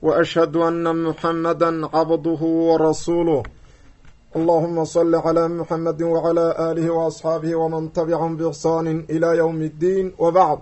واشهد ان محمدا عبده ورسوله اللهم صل على محمد وعلى اله واصحابه ومن تبعهم باحسان الى يوم الدين وبعد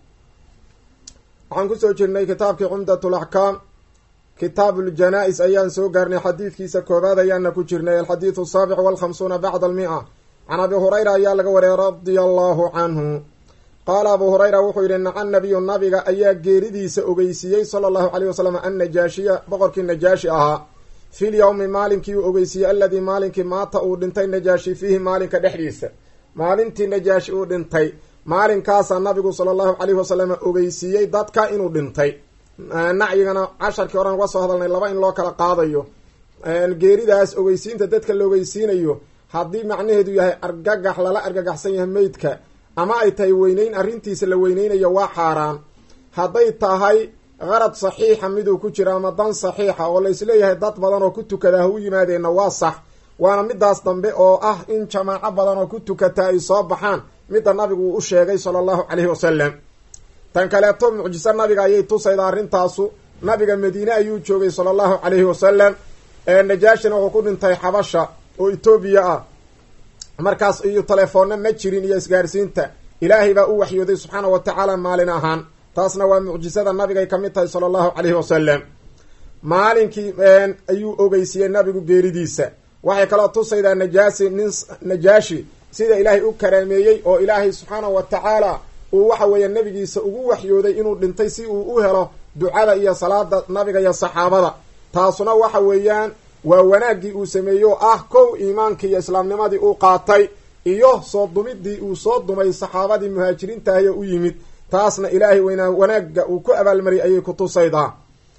waxaan kusoo jirnay kitaabkii cumdat laxkaam kitaab uljanaa-is ayaan soo gaarnay xadiidkiisa koobaad ayaana ku jirnay alxadiidu asaabic walkhamsuuna bacda almia can abi hurayra ayaa laga wariyay radia allahu canhu qaala abuu hurayra wuxuu yidhi naca nabiyu nabiga ayaa geeridiisa ogeysiiyey sala allahu caleyh wasalam annajaashiya boqorkii najaashi ahaa fil yowmi maalinkii uu ogeysiiyey alladii maalinkii maata uu dhintay najaashi fiihi maalinka dhexdiisa maalintii najaashi uu dhintay maalinkaasaa nabigu sala allahu caleyhi wasalam ogeysiiyey dadka inuu dhintay nacyigana casharkii horan uga soo hadalnay laba in loo kala qaadayo geeridaas ogeysiinta dadka la ogeysiinayo haddii macnaheedu yahay argagax lala argagaxsan yahay meydka ama ay tahay weyneyn arrintiisa la weyneynayo waa xaaraan hadday tahay qarad saxiixa miduu ku jira ama dan saxiixa oo la isleeyahay dad badan oo ku tukadaa ha u yimaadeenna waa sax waana midaas dambe oo ah in jamaaco badan oo ku tukataa ay soo baxaan midda nabigu uu u sheegay sala allahu caleyhi wasalam tan kaleeto mucjiso nabiga ayay tusayda arrintaasu nabiga madiine ayuu joogay sala allahu caleyhi wasalam najaashina wuxuu ku dhintay xabasha oo etoobiya ah markaas iyo telefoonna ma jirin iyo isgaarsiinta ilaahay baa u waxyooday subxaana wa tacaala maalin ahaan taasna waa mucjisada nabigay ka mid tahay sala allahu caleyhi wasalam maalinkii ayuu ogeysiiyey nabigu geeridiisa waxay kaloo tusaydaa najaasi nin najaashi sida ilaahay u karaameeyey oo ilaahay subxaanahu wa tacaala uu waxa weeye nabigiisa ugu waxyooday inuu dhintay si uu u helo ducada iyo salaada nabiga iyo saxaabada taasuna waxa weeyaan waa wanaaggii uu sameeyey oo ah kow iimaankii iyo islaamnimadii uu qaatay iyo soo dumidii uu soo dumay saxaabadii muhaajiriintahiyo u yimid taasna ilaahay weynaa wanaagga uu ku abaalmariyay ayay ku tusaydaa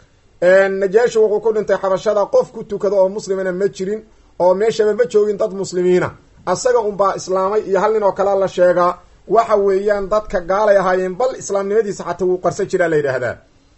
najaashi wuxuu ku dhintay xabashada qof ku tukado oo muslimana ma jirin oo meeshaba ma joogin dad muslimiina asaga unbaa islaamay iyo hal nin oo kale la sheegaa waxa weeyaan dadka gaalay ahaayeen bal islaamnimadiisa xataa wuu qarsan jiraa la yidhaahdaa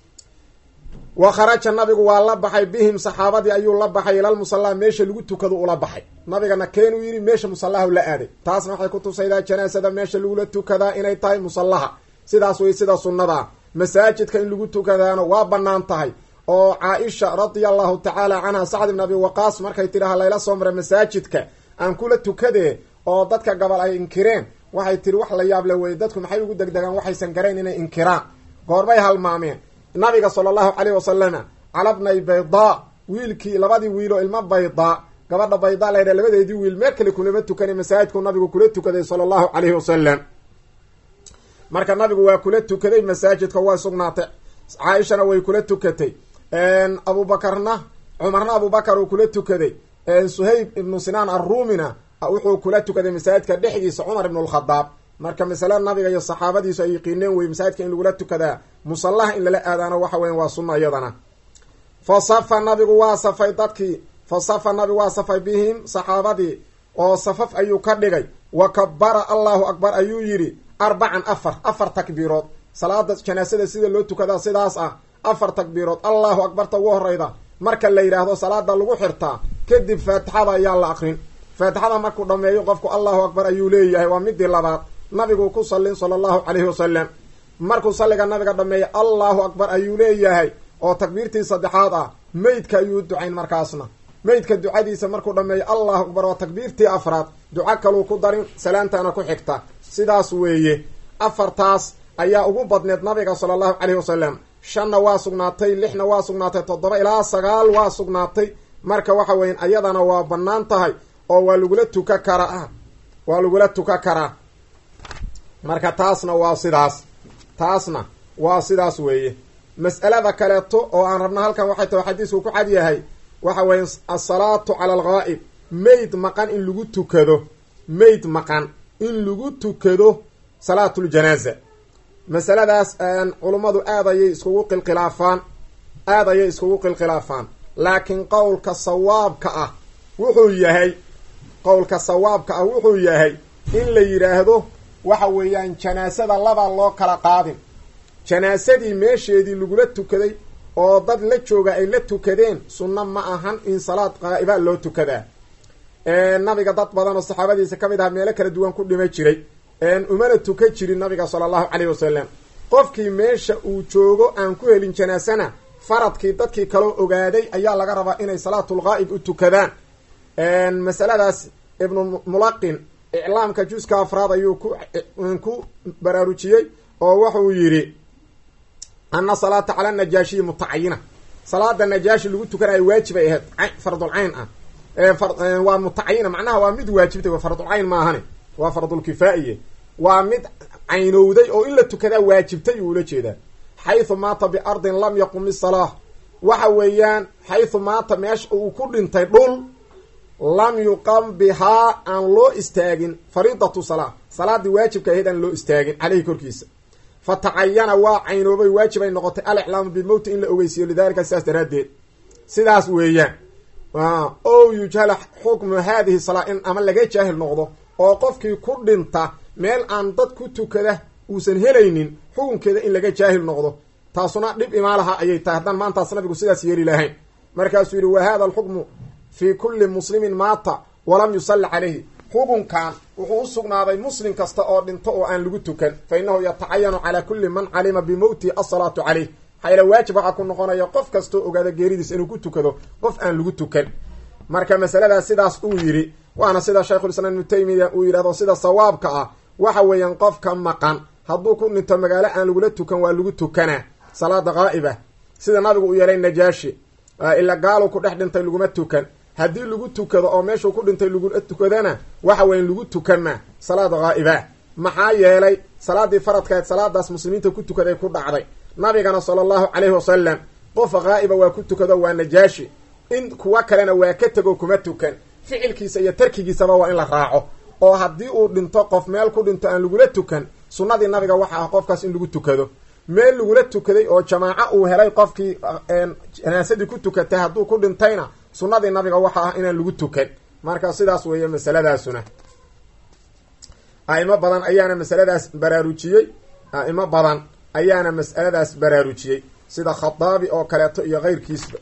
wa kharaja nabigu waa la baxay bihim saxaabadii ayuu la baxay ilal musallaa meesha lagu tukado ula baxay nabigana keenuu yidhi meesha musallaha la aaday taasna waxay ku tusaydaa janaasada meesha lagula tukadaa inay tahay musallaha sidaas wey sida sunnadaa masaajidka in lagu tukadaana waa bannaan tahay oo caa-isha radia allahu tacaala canha sacd ibn abi waqaas markay tidhaha layla soo maray masaajidka aan kula tukadee oo dadka gabal ay inkireen waxay tihi wax la yaable weye dadku maxay ugu degdegaan waxaysan garayn inay inkiraan goorbay halmaameen nabiga sala allahu caleyh wasalama calabnay baydaa wiilkii labadii wiiloo ilmo baydaa gabadha baydaa laydha labadeedii wiil meel kale kulama tukanay masaajidku nabigu kula tukaday sala allahu caleyhi wasalam marka nabigu waa kula tukaday masaajidka waa sugnaatay caaishana way kula tukatay abubakarna cumarna abubakar uu kula tukaday suhayb ibnu sinaan arruumina wuxuu kula tukaday masaajidka dhexdiisa cumar ibnu lkhadaab marka masale nabiga iyo saxaabadiisu ay yaqiineen wey masaajidka in lagula tukadaa musallaha in lala aadaano waxa weyan waa sunna iyadana fa safa nabigu waa safay dadkii fa safa nabigu waa safay bihim saxaabadii oo safaf ayuu ka dhigay wa kabara allahu akbar ayuu yidhi arbacan afar afar takbiirood salaada janaasada sida loo tukadaa sidaas ah afar takbiirood allahu akbarta ugu horeyda marka la yidhaahdo salaada lagu xirtaa kadib faatixada ayaa la aqrin faatixada markuu dhameeyo qofku allahu akbar ayuu leeyahay waa midii labaad nabigu ku sallin sala allahu caleyhi wasalam markuu salliga nabiga dhameeyo allahu akbar ayuu leeyahay oo takbiirtii saddexaad ah meydka ayuu ducayn markaasna meydka ducadiisa markuu dhameeyo allahu akbar waa takbiirtii afraad duco kaluu ku darin salaantana ku xigta sidaas weeye afartaas ayaa ugu badneed nabiga sala allahu caleyhi wasalam shanna waa sugnaatay lixna waa sugnaatay toddoba ilaa sagaal waa sugnaatay marka waxa weyan ayadana waa bannaan tahay oo waa lagula tuka karaa waa lagula tuka karaa marka taasna waa sidaas taasna waa sidaas weeye mas'alada kaleeto oo aan rabna halkan waxay tahay xadiisku ku cad yahay waxa weeye asalaatu cala alghaa'ib meyd maqan in lagu tukado meyd maqan in lagu tukado salaatuljanaaza masaladaas culummadu aad ayay iskugu qilqilaafaan aad ayay iskugu qilqilaafaan laakiin qowlka sawaabka ah wuxuu yahay qowlka sawaabka ah wuxuu yahay in la yidhaahdo waxa weeyaan janaasada labaa loo kala qaadin janaasadii meesheedii lagula tukaday oo dad la jooga ay la tukadeen sunno ma ahan in salaad qaa'iba loo tukadaa nabiga dad badan oo saxaabadiisa ka mid aha meelo kala duwan ku dhima jiray umana tuka jirin nabiga sala allahu caleyhi wasalam qofkii meesha uu joogo aan ku helin janaasana faradkii dadkii kaloo ogaaday ayaa laga rabaa inay salaatulghaa'ib u tukadaan masaladaas ibnu mulaqin iclaamka juska afraad ayuu ku ku baraarujiyey oo wuxuu yidhi ana salaata cala najaashiyi mutacayina salaada najaashi lagu tukanayo waajib ay ahayd fardulcayn ah waa mutacayina macnaha waa mid waajibtay fardulcayn maahane waa fardulkifaa'iye waa mid caynowday oo in la tukadaa waajibtay uu ula jeedaa xaysu maata biardin lam yaqum isalaah waxa weeyaan xaysu maata meesha uu ku dhintay dhul lam yuqam bihaa aan loo istaagin fariidatu salaa salaadii waajibka ahayd aan loo istaagin caleyhi korkiisa fa tacayana waa caynoobay waajib ay noqotay aliclaamu bimowti in la ogeysiiyo lidalika sidaas daraaddeed sidaas weeyaan o yujhala xukmu haadihi salaa in ama laga jaahil noqdo oo qofkii ku dhinta meel aan dad ku tukada uusan helaynin xukunkeeda in laga jaahil noqdo taasuna dhib imaalaha ayay tahay haddaan maantaas nabigu sidaas yeeli lahayn markaasuu yidhi wa hada alxukmu fii kulli muslimin maata walam yusalli calayhi xukunkan wuxuu u sugnaaday muslim kasta oo dhinto oo aan lagu tukan fa innahu yatacayanu calaa kulli man calima bimowtihi asalaatu caleyh maxaa waajib waxaa ku noqonaya qof kastoo ogaada geeridiis inuu ku tukado qof aan lagu tukan marka masaladaas sidaas uu yidhi waana sida shaykhulislaam ibnu taymiya uu yidhahdo sida sawaabka ah waxa weeyaan qofka maqan hadduu ku dhinto magaalo aan lagula tukan waa lagu tukanaa salaada qaa'ibah sida nabigu uu yeelay najaashi ila gaalu ku dhex dhintay laguma tukan haddii lagu tukado oo meeshuu ku dhintay lagula tukadana waxa weyan lagu tukanmaa salaada qaa'ibah maxaa yeelay salaadii faradkaed salaadaas muslimiinta ku tukaday ku dhacday nabigana sala allahu calayhi wasalam qof qaa'iba waa ku tukado waa najaashi in kuwa kalena waa ka tego kuma tukan ficilkiisa iyo tarkigiisaba waa in la raaco oo haddii uu dhinto qof meel ku dhinto aan lagula tukan sunnadii nabiga waxa ah qofkaas in lagu tukado meel lagula tukaday oo jamaaco uu helay qofkii janaasadii ku tukatay hadduu ku dhintayna sunnadii nabiga waxa ah inaan lagu tukan marka sidaas weeye masaladaasuna a'imo badan ayaana masaladaas baraarujiyey a'imo badan ayaana mas'aladaas baraarujiyey sida khataabi oo kaleeto iyo keyrkiisba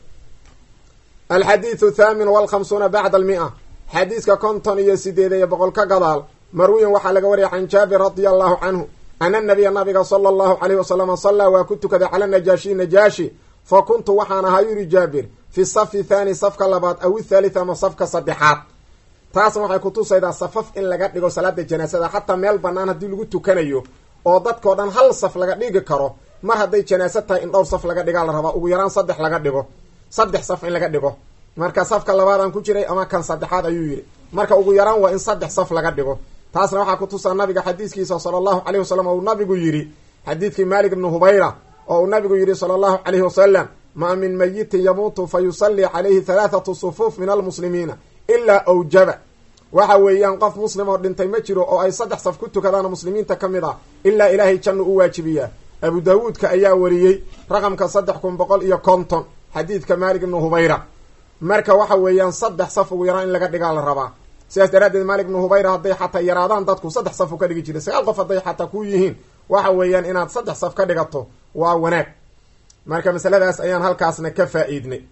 alxadiidu thaamin walkhamsuuna bacda almia xadiiska konton iyo sideed iyo boqol ka gadaal marwiyan waxaa laga wariyay can jaabir radia allahu canhu ana nabiya nabiga sala allahu caleyhi wasalama sallaa waa ku tukaday cala najaashi najaashi fa kuntu waxaan ahaa yuri jaabir fi safi thaani safka labaad aw ithalith ama safka saddexaad taasna waxay kutusaydaa safaf in laga dhigo salaada janaasada xataa meel bannaan haddii lagu tukanayo oo dadkao dhan hal saf laga dhigi karo mar hadday janaaso tahay in dhowr saf laga dhigaa la rabaa ugu yaraan saddex laga dhigo saddex saf in laga dhigo marka safka labaadaan ku jiray ama kan saddexaad ayuu yidhi marka ugu yaraan waa in saddex saf laga dhigo taasna waxaa kutusaa nabiga xadiiskiisa sala allahu caleyhi wasalam oo uu nabigu yidhi xadiidkii maalik ibnu hubayra oo uu nabigu yidhi sala allahu caleyhi wasalam maa min mayitin yamuutu fa yusallii calayhi halaathatu sufuuf min almuslimiina ilaa awjaba waxa weeyaan qof muslim oo dhintay ma jiro oo ay saddex saf ku tukadaan muslimiinta ka mid ah ilaa ilaahay jannu u waajibiyaa abu daawuudka ayaa wariyey raqamka saddex kun boqol iyo konton xadiidka maalik ibnu hubayra marka waxa weeyaan saddex saf ugu yaraan in laga dhigaa la rabaa sidaas daraaddeed maalik ibnu hubayra hadday xataa yaraadaan dadku saddex saf u ka dhigi jiray sagaal qof hadday xataa ku yihiin waxa weeyaan inaad saddex saf ka dhigato waa wanaag marka masaladaas ayaan halkaasna ka faa-iidnay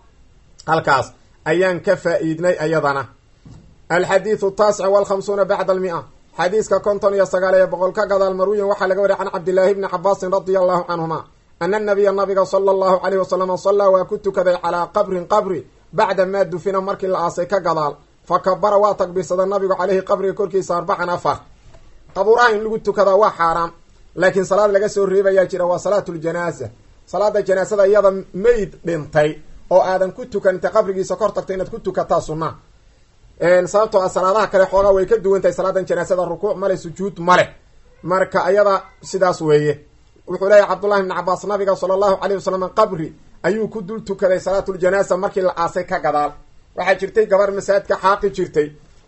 halkaas ayaan ka faa-iidnay ayadana alxadiidu taasic walkhamsuuna bacda almia xadiiska konton iyo sagaal iyo boqol ka gadaal marwiyan waxaa laga wariya can cabdillaahi bni cabaasin radia allahu canhuma ana nabiya nabiga sala allahu caleyhi wasalama sallaa waa ku tukaday calaa qabrin qabri bacda maa dufina markii la aasay ka gadaal fa kabara waa takbiirsada nabigu caleyhi qabriga korkiisa arbacan afar qabuuraha in lagu tukadaa waa xaaraam laakiin salaad laga soo reebayaa jira waa salaatu ljanaaza salaada janaasada iyada mayd dhintay oo aadan ku tukan inta qabrigiisa kor tagta inaad ku tukataa sunna sababtoo ah salaadaha kale xoogaa way ka duwan tahay salaadan janaasada rukuuc male sujuud male marka ayada sidaas weeye wuxuu leeyahy cabdullahi bni cabaas nabiga sala allahu caleyh wasalam qabri ayuu ku dul tukaday salaatuljanaasa markii la aasay ka gadaal waxaa jirtay gabar masaajidka xaaqi jirtay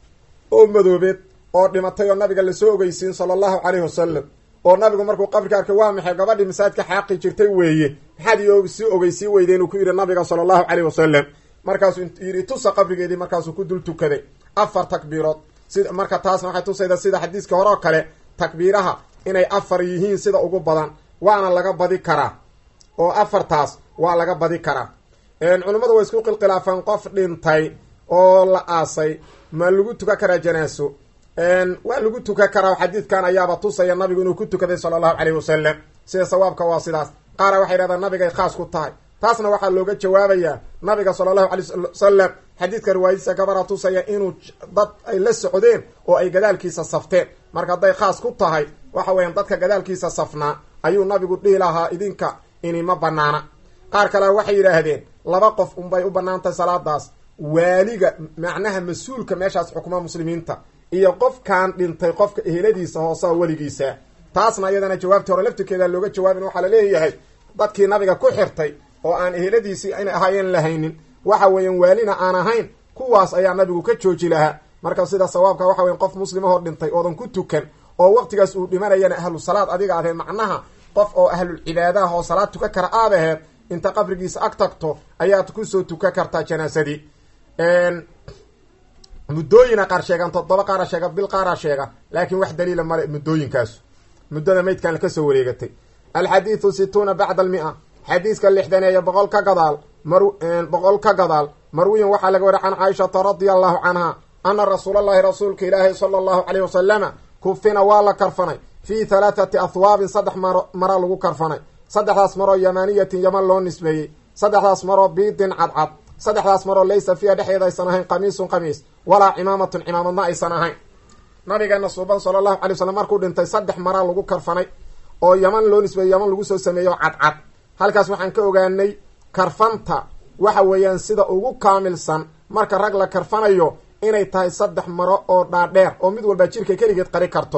oo madoobeed oo dhimatay oo nabiga lasoo ogeysiin sala allahu caleyhi wasalam oo nabigu markuu qabrika arkay waa maxay gabadhii masaajidka xaaqi jirtay weeye maxaad i sii ogeysii weyday inuu ku yidhi nabiga sala allahu caleyhi wasalam markaasuu yidhi tusa qabrigeedii markaasuu ku dul tukaday afar takbiirood sida marka taasna waxay tusayda sida xadiiska hore oo kale takbiiraha inay afar yihiin sida ugu badan waana laga badi karaa oo afartaas waa laga badi karaa culummadu way isku qilqilaafeen qof dhintay oo la aasay ma lagu tukan karaa janaaso waa lagu tukan karaa xadiidkan ayaaba tusaya nabigu inuu ku tukaday sala allahu caleyhi wasalam sida sawaabka waa sidaas qaara waxay dhahdaan nabigay khaas ku tahay taasna waxaa looga jawaabayaa nabiga sala allahu alay wasalam xadiidka riwaayadiisa gabara tusaya inuu dad ay la socdeen oo ay gadaalkiisa safteen marka hadday khaas ku tahay waxa weeyaan dadka gadaalkiisa safnaa ayuu nabigu dhihi lahaa idinka inima banaana qaar kale waxay yidhaahdeen laba qof unbay u banaantahay salaadaas waaliga macnaha mas-uulka meeshaas xukuma muslimiinta iyo qofkan dhintay qofka eheladiisa hoosaha weligiisa taasna iyadana jawaabtii hore laftirkeeda looga jawaabin waxaa la leeyahay dadkii nabiga ku xirtay oo aan eheladiisii inay ahaayeen lahaynin waxa weeyaan waalina aan ahayn kuwaas ayaa nabigu ka jooji lahaa marka sida sawaabka waxa weyan qof muslimahoo dhintay oodan ku tukan oo waqtigaas uu dhimanayana ahlu salaad adiga adeed macnaha qof oo ahlul cibaadaha oo salaad tukan kara aad aheed inta qabrigiisa ag tagto ayaad kusoo tukan kartaa janaasadii muddooyina qaar sheegaan toddoba qaara sheega bil qaara sheega laakiin wax daliila male muddooyinkaasu muddada maydkan kasoo wareegatay alxadiidu situuna bacda almia xadiiska lixdaneeya boqol ka gadaal mar boqol ka gadaal marwiyin waxaa laga wari can caaishata radia allahu canha ana rasuulallahi rasuulka ilaahi sala allahu caleyh wasalama kufina waa la karfanay fii halaathati ahwaabin saddex maro mara lagu karfanay saddexdaas maroo yamaaniyatin yaman loo nisbeeyey saddexdaas maroo biidin cadcad saddexdaas maroo laysa fiiha dhexdeeda aysan ahayn qamiisun qamiis walaa cimaamatun cimaamadna aysan ahayn nabigeena suuban sala allahu alay wasalam markuu dhintay saddex maraa lagu karfanay oo yaman loo nisbeeyey yaman lagu soo sameeyo cadcad halkaas waxaan ka ogaanay karfanta waxa weeyaan sida ugu kaamilsan marka rag la karfanayo inay tahay saddex maro oo dhaadheer oo mid walba jirka keligeed qari karto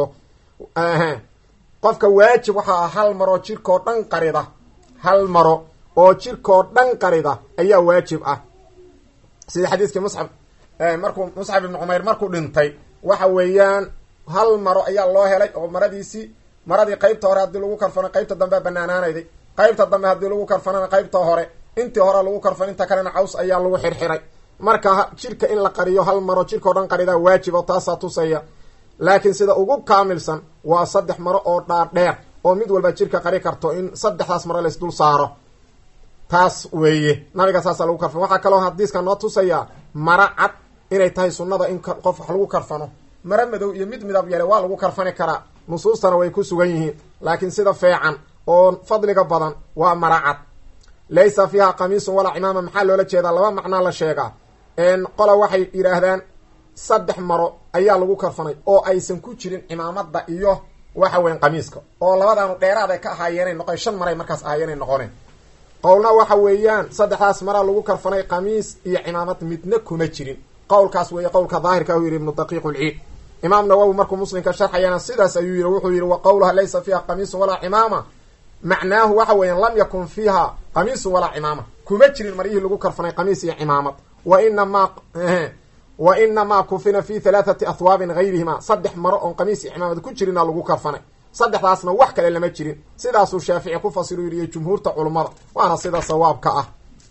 qofka waajib waxaa ah hal maroo jirkoo dhan qarida hal maro oo jirkoo dhan qarida ayaa waajib ah sida xadiiskii muscab markuu muscab ibnu cumayr markuu dhintay waxa weeyaan hal maro ayaa loo helay oo maradiisii maradii qeybta hore haddii lagu karfano qeybta dambea banaanaanayday qeybta dambe haddii lagu karfanana qeybta hore intii hore lagu karfan inta kalena caws ayaa lagu xirxiray marka jirka in la qariyo hal maro jirkao dhan qaridaa waajib oo taasaa tusaya laakiin sida ugu kaamilsan waa saddex maro oo dhaadheer oo mid walba jirka qari karto in saddexdaas maro lays dul saaro taas weeye nabiga saasaa lagu karfan waxaa kaloo hadiiska noo tusayaa mara cad inay tahay sunnada in qof wax lagu karfano mara madow iyo mid midab yale waa lagu karfani karaa nusuustana way ku sugan yihiin laakiin sida feecan oo fadliga badan waa mara cad laysa fiiha qamiisun walaa cimaama maxaa loola jeedaa laba macnaa la sheegaa qola waxay yidhaahdaan saddex maro ayaa lagu karfanay oo aysan ku jirin cimaamada iyo waxa weyan qamiiska oo labadaanu dheeraad ay ka ahaayeenay noqon shan maray markaas ahaayeenay noqoneen qowlna waxa weeyaan saddexdaas maraa lagu karfanay qamiis iyo cimaamad midna kuma jirin qowlkaas weeye qowlka daahirka u yidhi ibnu daqiiq ulciid imaam nawowi markuu muslimka sharxayana sidaas ayuu yidhi wuxuu yidhi wa qowluha laysa fiiha qamiisun walaa cimaama macnaahu waxa weeyaan lam yakun fiiha qamiisun walaa cimaama kuma jirin maryihii lagu karfanay qamiis iyo cimaamad wa inamaa wa inamaa kufina fi halaathati ahwaabin gayrihima saddex maro oon qamiis iyo cimaamad ku jirina lagu karfanay saddexdaasna wax kale lama jirin sidaasuu shaafici ku fasiru yiriyo jumhuurta culummada waana sida sawaabka ah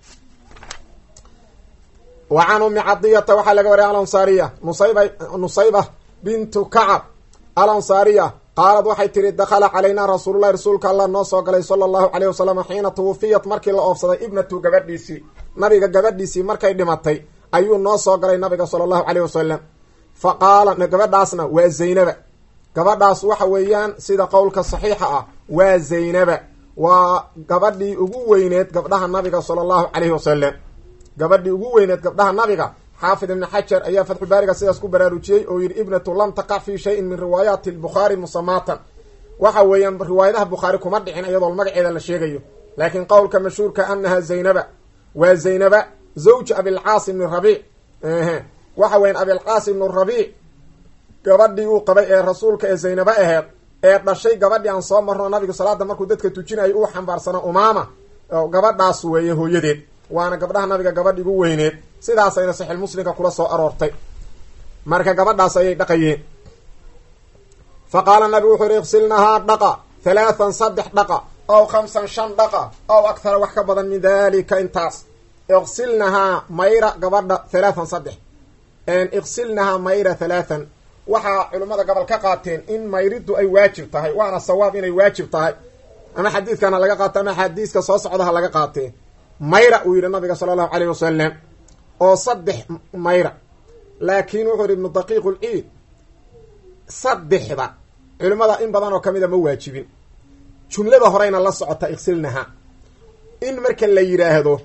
wa can ummi cadiyata waxaa laga wariyay alansaariya nusayba nusayba bintu kacab alansaariya qaalad waxay tihi dakhala calaynaa rasuululahi rasuulka allah noo soo galay sala allahu caleyh wasalam xiina tuwufiyat markii la oofsaday ibnatu gabadhiisii nabiga gabadhiisii markay dhimatay ayuu noo soo galay nabiga sala allahu caleyh wasalam fa qaala gabadhaasna waa zaynaba gabadhaas waxa weeyaan sida qowlka saxiixa ah waa zaynaba waa gabadhii ugu weyneed gabdhaha nabiga sala allahu caleyhi wasalam gabadhii ugu weyneed gabdhaha nabiga xaafid ibni xajar ayaa fatxulbaariga sidaas ku baraarujiyey oo yidhi ibnatu lam taqac fi shayin min riwaayaati lbukhaari musamaatan waxa weeyaan riwaayadaha bukhaari kuma dhicin iyadoo magaceeda la sheegayo laakiin qowlka mashhuurka anaha zaynaba waa zaynaba zawj abilcaas ibni rabiic waxa weyan abilcaas ibnu rabiic gabadhii uu qabay ee rasuulka ee zaynaba aheed ee dhashay gabadhii aan soo marno nabigu salaada markuu dadka tujinayo uu xambaarsana umaama gabadhaas weeye hooyadeed waana gabdhaha nabiga gabadh igu weyneed sidaasayna saxiix muslimka kula soo aroortay marka gabadhaas ayay dhaqayeen fa qaala nabigu wuxuu yihi iqsilnahaa dhaqa halaathan saddex dhaqa ow khamsan shan dhaqa ow akhara wax ka badan min dalika intaas iqsilnahaa mayra gabadha halaathan saddex iqsilnahaa mayra halaathan waxaa culimmada gobol ka qaateen in mayriddu ay waajib tahay waana sawaab inay waajib tahay ama xadiidkan ha laga qaato ama xadiiska soo socda ha laga qaatee mayra uu yidhi nabiga sala allahu caleyh wasalam oo saddex mayra laakiin wuxuu yidhi ibnu daqiiq ulciid saddexda culimmada in badan oo kamida ma waajibin jumlada horeyna la socota iqsilnaha in marka la yidhaahdo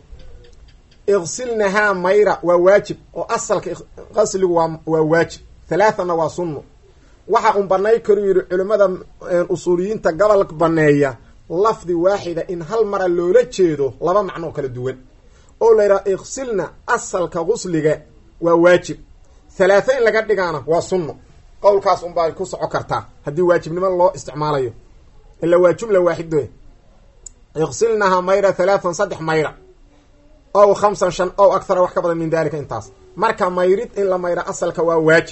iqsilnahaa mayra waa waajib oo asalka qasligu waa waa waajib halaathana waa sunno waxa un banay karu yidhi culimmada usuuliyiinta gobol baneeya lafdi waaxida in hal mara loola jeedo laba macnoo kala duwan oo la yidhaha iqsilna asalka qusliga waa waajib halaatha in laga dhigaana waa sunno qowlkaas unbaa ku soco kartaa haddii waajibnimo loo isticmaalayo ila waa jumla waaxid iqsilnaha mayra halaathan saddex mayra ow khamsan shan ow akhara wax ka badan min dalika intaas marka mayrid in la mayra asalka waa waajib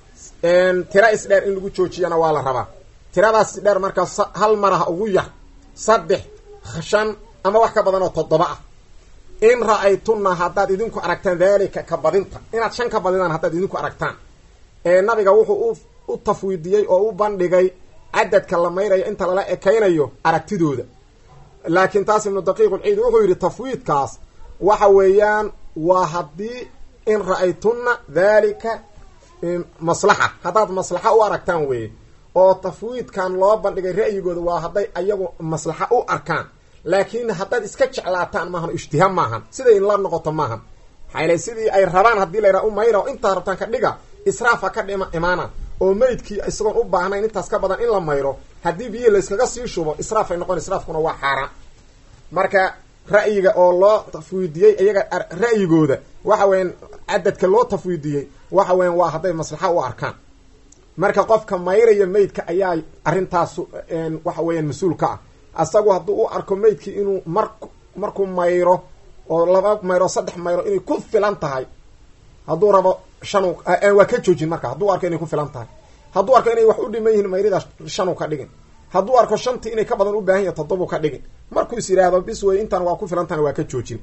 tira isdheer in lagu joojiyana waa la rabaa tiradaas isdheer markaas hal maraha ugu yar saddex shan ama wax ka badan oo toddoba ah in ra-aytunna haddaad idinku aragtaan daalika ka badinta inaad shan ka badidaan haddaad idinku aragtaan ee nabiga wuxuu u tafwiidiyey oo u bandhigay cadadka la mayrayo inta lala ekaynayo aragtidooda laakiin taas ibnu daqiiqulciid wuxuu yidhi tafwiidkaas waxa weeyaan waa haddii in ra-aytunna dhalika maslaxa haddaad maslaxa u aragtaan weeye oo tafwiidkan loo bandhigay ra'yigooda waa hadday ayagu maslaxa u arkaan laakiin haddaad iska jeclaataan maahan ijtihaam maahan siday inla noqoto maahan maxaa sidii ay rabaan haddii la yidhaha u mayra oo intaa rabtaan ka dhiga israafa ka dhima imaana oo meydkii isagoon u baahnayn intaas ka badan in la mayro haddii biyihii layskaga sii shubo israaf ay noqon israafkuna waa xaaraan marka ra'yiga oo loo tafwiidiyey iyaga ra'yigooda waxa weyan cadadka loo tafwiidiyey waxa weyan waa hadday maslaxa u arkaan marka qofka mayraya meydka ayaa arrintaas waxa weeyaan mas-uul ka ah asagu hadduu u arko meydkii inuu mar markuu mayro oo laba mayro saddex mayro inay ku filan tahay hadduu rabo shan waa ka joojin marka hadduu arko inay ku filan tahay hadduu arko inay wax u dhiman yihiin mayrida shanu ka dhigin hadduu arko shantii inay ka badan u baahan yahay toddobu ka dhigin markuu is yidhaahdo bis wey intaan waa ku filan tahana waa ka joojin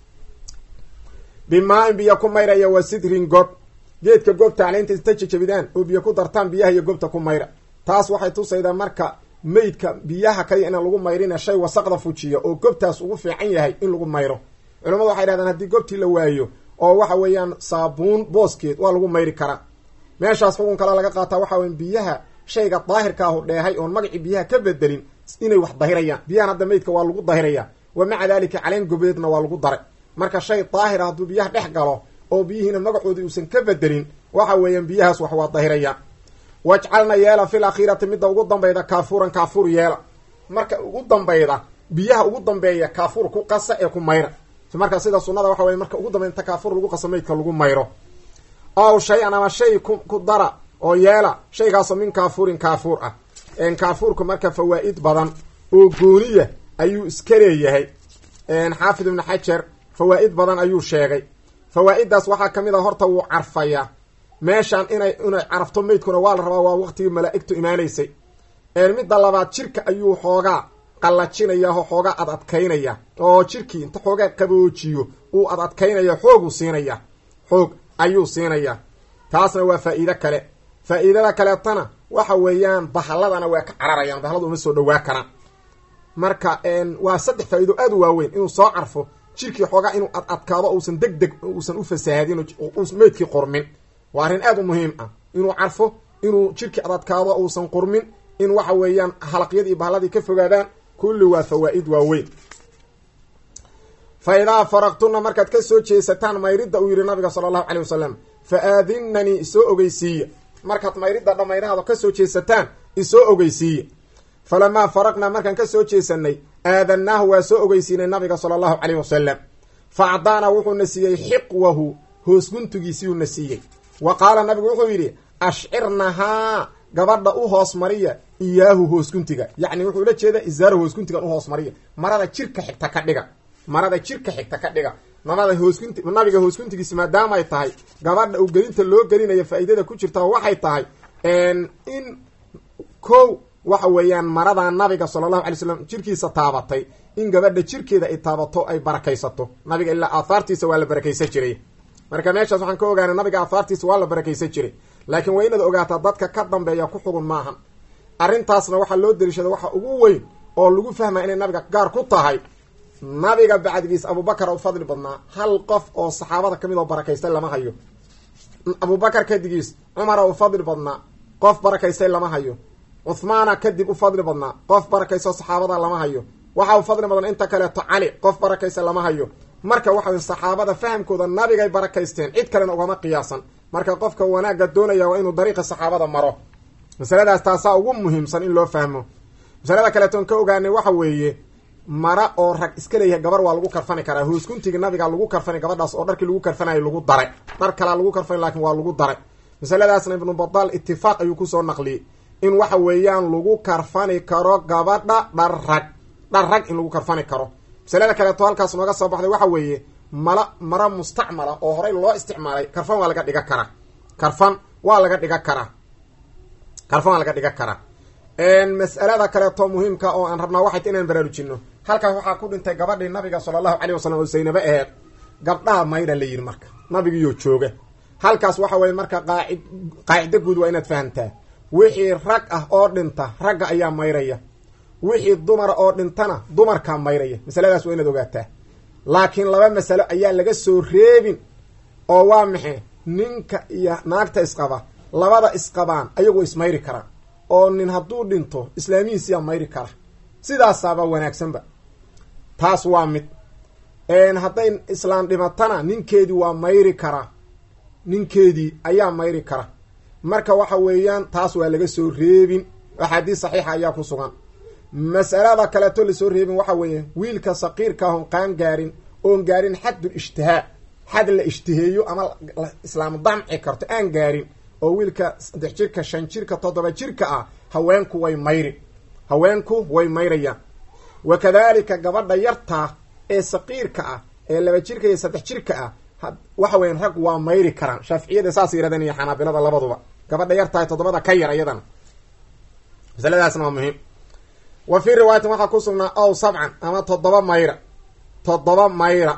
bimaa in biyo ku mayraya waa sidrin gob geedka goobta caleynta inta jajabidaan oo biyo ku dartaan biyaha iyo goobta ku mayra taas waxay tusaydaa marka meydka biyaha kaliya inaan lagu mayrina shay wasaqda fujiya oo gobtaas ugu fiican yahay in lagu mayro culamadu waxay dhahdaan haddii goobtii la waayo oo waxa weeyaan saabuun booskeed waa lagu mayri karaa meeshaas xukun kale laga qaataa waxa weya biyaha shayga daahirka ahu dheehay oon magacii biyaha ka bedelin inay wax dahirayaan biyahan hadda meydka waa lagu dahirayaa wa maca daalika caleen gobeedna waa lagu daray marka shay daahira hadduu biyaha dhex galo oo biyihiina magacoodii uusan ka bedelin waxa weeyaan biyahaas wax waa dahirayaan wajcalna yeela fil akhiirati midda ugu dambayda kaafuuran kaafuur yeela marka ugu dambayda biyaha ugu dambeeya kaafuur ku qasa ee ku mayra marka sida sunada waxa weye marka ugu dambeya inta kaafuur lagu qaso meydka lagu mayro ow shay-an ama shay ku ku dara oo yeela shaygaasoo min kaafuurin kaafuur ah kaafuurka marka fawaa'id badan oo gooniya ayuu iska leeyahay xaafid ibnu xajar fawaa'id badan ayuu sheegay fawaa'iddaas waxaa ka mid a horta wuu carfayaa meeshaan inay inay carafto meydkuna waa la rabaa waa waqtigii malaa'igtu imaanaysay midda labaad jirka ayuu xoogaa qallajinaya oo xoogaa ad adkaynaya oo jirkii inta xoogaa qaboojiyo uu ad adkaynaya xooguu siinaya xoog ayuu siinaya taasna waa faa'iido kale faa'iidada kaleetana waxa weeyaan bahalladana waa ka cararayaan bahalladu uma soo dhawaa karaan marka waa saddex faa'iido aad u waaweyn inuu soo carfo jirkii xoogaa inuu ad adkaado uusan deg deg uusan u fasaahadin meydkii qormin waa arrin aad u muhiim ah inuu carfo inuu jirkii ad adkaado uusan qurmin in waxa weeyaan halaqyadii bahalladii ka fogaadaan kulli waa fawaa'id waaweyn fa idaa faraqtuna markaad ka soo jeesataan mayridda uu yidhi nabiga sala allahu calay wasalam fa aadinnanii isoo ogeysiiya markaad mayridda dhammayrahaado ka soo jeesataan isoo ogeysiiya falamaa faraqnaa markaan ka soo jeesanay aadannaahu waa soo ogeysiinay nabiga sala allahu caleyh wasalam fa acdaana wuxuuna siiyey xiqwahu hoosguntigiisiuuna siiyey wa qaala nabigu wuxuu yidhi ashcirnahaa gabadha u hoos mariya iyaahu hoosguntiga yacni wuxuu ula jeeda isaaro hoosguntigan u hoos mariya marada jirka xigta ka dhiga marada jirka xigta ka dhiga namada hoosgunti nabiga hoosguntigiisi maadaama ay tahay gabadha uu gelinta loo gelinayo faa'iidada ku jirta waxay tahay in kow waxa weeyaan maradaa nabiga sala allahu alay slam jirkiisa taabatay in gabadha jirkeeda ay taabato ay barakaysato nabiga ilaa aahaartiisa waa la barakaysan jiray marka meeshaas waxaan ka ogaanay nabiga aahaartiisa waa la barakaysan jiray laakiin waa inaad ogaataa dadka ka dambeeya ku xugun maahan arrintaasna waxaa loo dariishada waxa ugu weyn oo lagu fahmaya inay nabiga gaar ku tahay nabiga bacdigiis abubakar u fadli badnaa hal qof oo saxaabada kamid oo barakaystay lama hayo abubakar kadigiis cumara u fadli badnaa qof barakaystay lama hayo cuhmaana kadib u fadli badnaa qof barakaysto saxaabada lama hayo waxa uu fadli badan inta kaleeto cali qof barakaysa lama hayo marka waxa wey saxaabada fahamkooda nabigay barakaysteen cid kalena ugama qiyaasan marka qofka wanaagga doonaya waa inuu dariiqa saxaabada maro masaladaas taasaa ugu muhiimsan in loo fahmo masalada kaleetoon ka ogaanay waxa weeye mara oo rag iska leeyahay gabar waa lagu karfani karaa hooskuntiga nabiga lagu karfani gabadhaas oo dharkii lagu karfanayo lagu daray dhar kalaa lagu karfani laakiin waa lagu daray masaladaasna ibnu badaal itifaaq ayuu kusoo naqliyey in waxa weeyaan lagu karfani karo gabadha dhar rag dhar rag in lagu karfani karo masalada kaleeto halkaas nooga soo baxday waxa weeye mala mara mustacmala oo horey loo isticmaalay karfan waa laga dhiga karaa karfan waa laga dhiga karaa karfan waa laga dhiga karaa mas'alada kaleeto muhiimka oo aan rabnaa waxay ta inaan baraarujino halkaas waxaa ku dhintay gabadhii nabiga sala allahu caleyh wasalam oo saynabe aheed gabdhaha mayra la yidhi marka nabigiiyo jooga halkaas waxa weye marka qaacid qaacido guud waa inaad fahamtaa wixii rag ah oo dhinta ragga ayaa mayraya wixii dumara oo dhintana dumarkaa mayraya masaladaas waa inaad ogaataa laakiin laba masalo ayaa laga soo reebin oo waa maxe ninka iyo naagta isqaba labada isqabaan ayagu ismayri karaan oo nin hadduu dhinto islaamihiisiyaa mayri kara sidaasaaba wanaagsanba taas waa mid hadday islaam dhimatana ninkeedii waa mayri karaa ninkeedii ayaa mayri kara marka waxa weeyaan taas waa laga soo reebin axaadiis saxiixa ayaa ku sugan mas'alada kaleeto lasoo reebin waxa weeye wiilka saqiirka ahon qaan gaarin oon gaarin xaddul ishtihaa xad la ishtiheeyo ama islaam damci karto aan gaarin oo wiilka saddex jirka shan jirka toddoba jirka ah haweenku way mayri haweenku way mayrayaan wa kadalika gabadha yartaa ee saqiirka ah ee laba jirka iyo saddex jirka ah waxa weyan rag waa mayri karaan shaaficiyada saas yirahdeen iyo xanaabilada labaduba gabadha yartahay toddobada ka yar iyadana masaladaasna waa muhiim wa fii riwaayatin waxaa ku sugnaa ow sabcan ama toddoba mayra toddoba mayra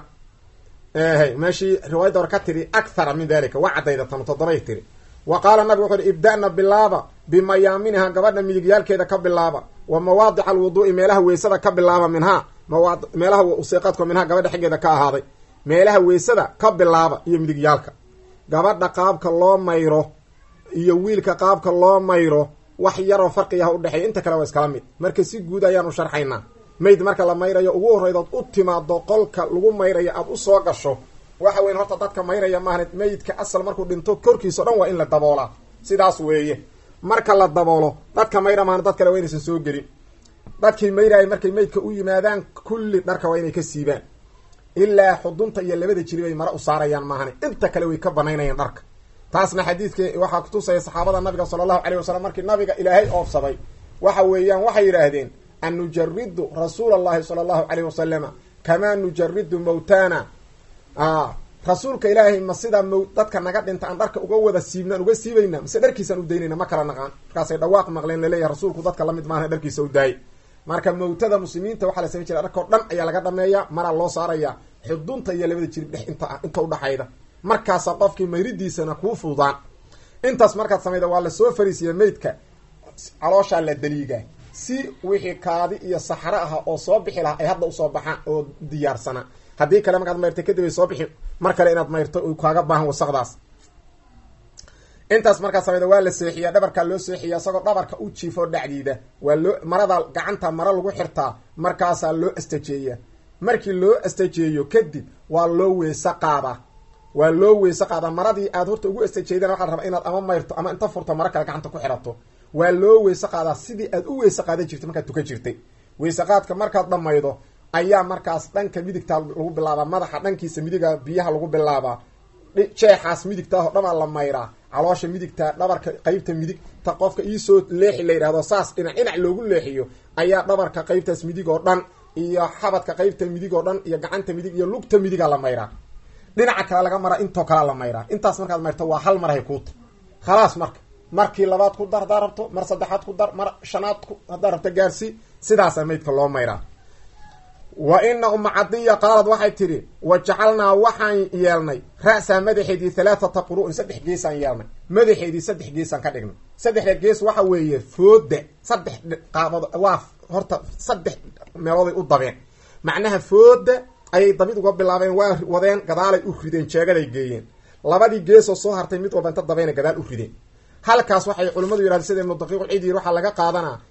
ehy meeshii riwaayadda hore ka tiri akhara min dalika waa caddayda tama toddobay tiri wa qaala nabig wuxu uhi ibda'na bilaaba bimayaaminiha gabadha midigyaalkeeda ka bilaaba wa mawaadica alwuduu'i meelaha weysada ka bilaaba minhaa mawaad meelaha useeqadko minhaa gabadha xiggeeda ka ahaaday meelaha weysada ka bilaaba iyo midigyaalka gabadha qaabka loo mayro iyo wiilka qaabka loo mayro wax yaroo farqiyaha udhexeeya inta kale waa iskala mid marka si guud ayaan u sharxaynaa mayd marka la mayrayo ugu horreydood u timaado qolka lagu mayrayo aada u soo gasho waxa weyn horta dadka mayraya maahan meydka asal markuu dhinto korkiisa o dhan waa in la daboolaa sidaas weeye marka la daboolo dadka mayra maana dad kale waa inaysan soo gelin dadkii mayraya markay meydka u yimaadaan kulli dharka waa inay ka siibaan ilaa xudunta iyo labada jiri bay mare u saarayaan maahane inta kale way ka banaynayaan dharka taasna xadiidka waxaa kutusaya saxaabada nabiga sala allahu caleyh wasalam markii nabiga ilaahay oofsaday waxa weeyaan waxay yidhaahdeen an nujaridu rasuula allahi sala allahu caleyh wasalama kamaa nujaridu mawtana rasuulka ilaahay ma sidaa m dadka naga dhinta aan dharka uga wada siibnaan uga siibayna mise dharkiisaan u daynayna ma kala naqaan markaasay dhawaaq maqleen laleeyahay rasuulku dadka lamid maana dharkiisa u daayay marka mawtada muslimiinta waxaa la samayn jira dharkao dhan ayaa laga dhameeya maraa loo saaraya xudunta iyo labada jirib dhex inta inta udhaxayda markaasa qofkii mayridiisana kuu fududaan intaas markaad samayda waa lasoo fariisiya meydka calooshaa la daliigaa si wixii kaadi iyo saxro aha oo soo bixi lahaa ay hadda usoo baxaan oo diyaarsanaa haddii kale markaad mayrta kadib ay soo bixi mar kale inaad mayrto u kaaga baahan wasaqdaas intaas markaa samayda waa la seexiyaa dhabarkaa loo seexiya isagoo dhabarka u jiifo dhacdiida waa loo marada gacanta maro lagu xirtaa markaasaa loo astajeeyaa markii loo astajeeyo kadib waa loo weese qaadaa waa loo weese qaadaa maradii aad horta ugu astajeedana waxaa la rabaa inaad ama mayrto ama inta furto maro kale gacanta ku xirato waa loo weese qaadaa sidii aad u weese qaadan jirtay markaad tukan jirtay weese qaadka markaad dhamaydo ayaa markaas dhanka midigtaa lagu bilaabaa madaxa dhankiisa midiga biyaha lagu bilaabaa jeexaas midigtaa oo dhamaa la mayraa caloosha midigta dhabarka qeybta midigta qofka iisoo leexi la yidhahdo saas dhinac dhinac loogu leexiyo ayaa dhabarka qeybtaas midig oo dhan iyo xabadka qeybta midig oo dhan iyo gacanta midig iyo lugta midiga la mayraa dhinaca kale laga maraa intoo kalea la mayraa intaas markaad mayrto waa hal marhay kuuta khalaas marka markii labaad ku dar haddaa rabto mar saddexaad ku dar mar shanaad ku haddaa rabto gaarsii sidaasaa maydka loo mayraa wa ina uma cadiya qaalad waxay tidhi wa jacalnaa waxaan yeelnay ra'saa madaxeedii halaathata quru'in saddex geesaan yeelnay madaxeedii saddex geesaan ka dhignay saddexda gees waxa weeye fooda saddex qaabood waa horta saddex meelooday u dabeen macnaha fooda ayay dabid uga bilaabeen waa wadeen gadaalay u rideen jeegaday geeyeen labadii geesoo soo hartay mid walba inta dabeena gadaal u rideen halkaas waxay culimmadu yidhahdeen sida ibnu daqiiq ciid yiri waxaa laga qaadanaa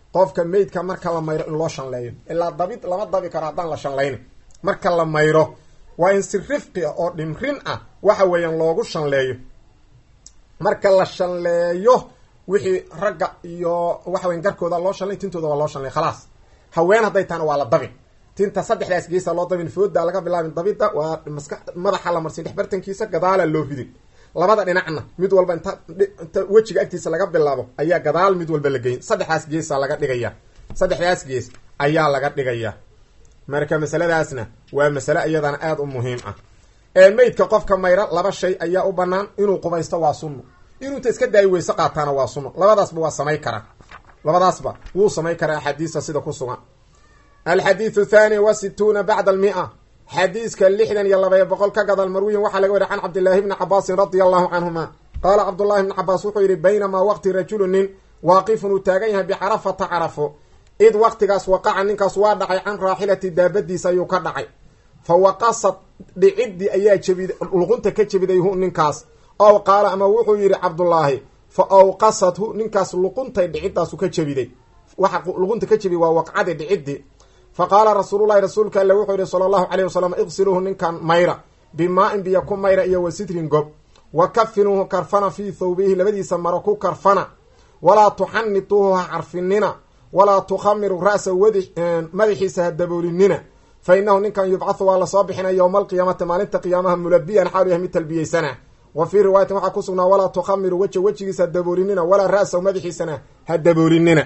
qofka meydka marka la mayro in loo shanleeyo ilaa dabid lama dabi karo haddaan la shanlaynin marka la mayro waa in si rifqi ah oo dhimrin ah waxa weeyaan loogu shanleeyo marka la shanleeyo wixii ragga iyo waxa weyan garkooda loo shanlay tintooda waa loo shanlay khalaas haween hadday tahana waa la dabin tinta saddexdaas geesa loo dabin fooda laga bilaabin dabida waa maska madaxa la marsin dhexbartankiisa gadaala loo ridin labada dhinacna mid walba inta inta wejiga agtiisa laga bilaabo ayaa gadaal mid walba la geyn saddexdaas geesa laga dhigaya saddexdaas gees ayaa laga dhigaya marka masaladaasna waa masale iyadana aada u muhiim ah ee meydka qofka mayra laba shay ayaa u banaan inuu qubaysto waa sunno inuu inta iska daayi weyse qaataana waa sunno labadaasba waa samay karaa labadaasba wuu samay karaa axaadiista sida ku sugan alxadiidu thani wa situuna bacda almia xadiiska lixdan iyo labaya boqol ka gadal marwiyin waxaa laga wariy can cabdillaahi bni cabaasin radia allahu canhuma qaala cabdullahi bni cabaas wuxuu yidhi baynamaa waqti rajulu nin waaqifun uu taagan yahay bicarafata carafo id waqtigaas waqaca ninkaas waa dhacay can raaxilati daabadiisa ayuu ka dhacay fa waqasad dhicidii ayaa jebid luqunta ka jebiday hu ninkaas ow qaala ama wuxuu yidhi cabdullaahi fa awqasathu ninkaas luquntay dhicidaasu ka jebiday waxa luqunta ka jebiday waa waqcadi dhicidii fa qaala rasuululahi rasuulka alle wuxuu yihi sala allahu caleyh wasalam iqsiluuhu ninkan mayra bimaa-in biyo ku mayra iyo wa sitrin gob wa kafinuuhu karfana fii thawbihi labadiisa maro ku karfana walaa tuxanituuhu ha carfinina walaa tukhamiru ra'sa wadi madaxiisa ha daboolinina fa inahu ninkan yubcathu waa lasoo bixinaya yowma alqiyaamati maalinta qiyaamaha mulabiyan xaalu yahay mid talbiyeysana wa fii riwaayatin waxaa ku sugnaa walaa tukhamiru weja wejigiisa ha daboolinina walaa ra'sa madaxiisana ha daboolinina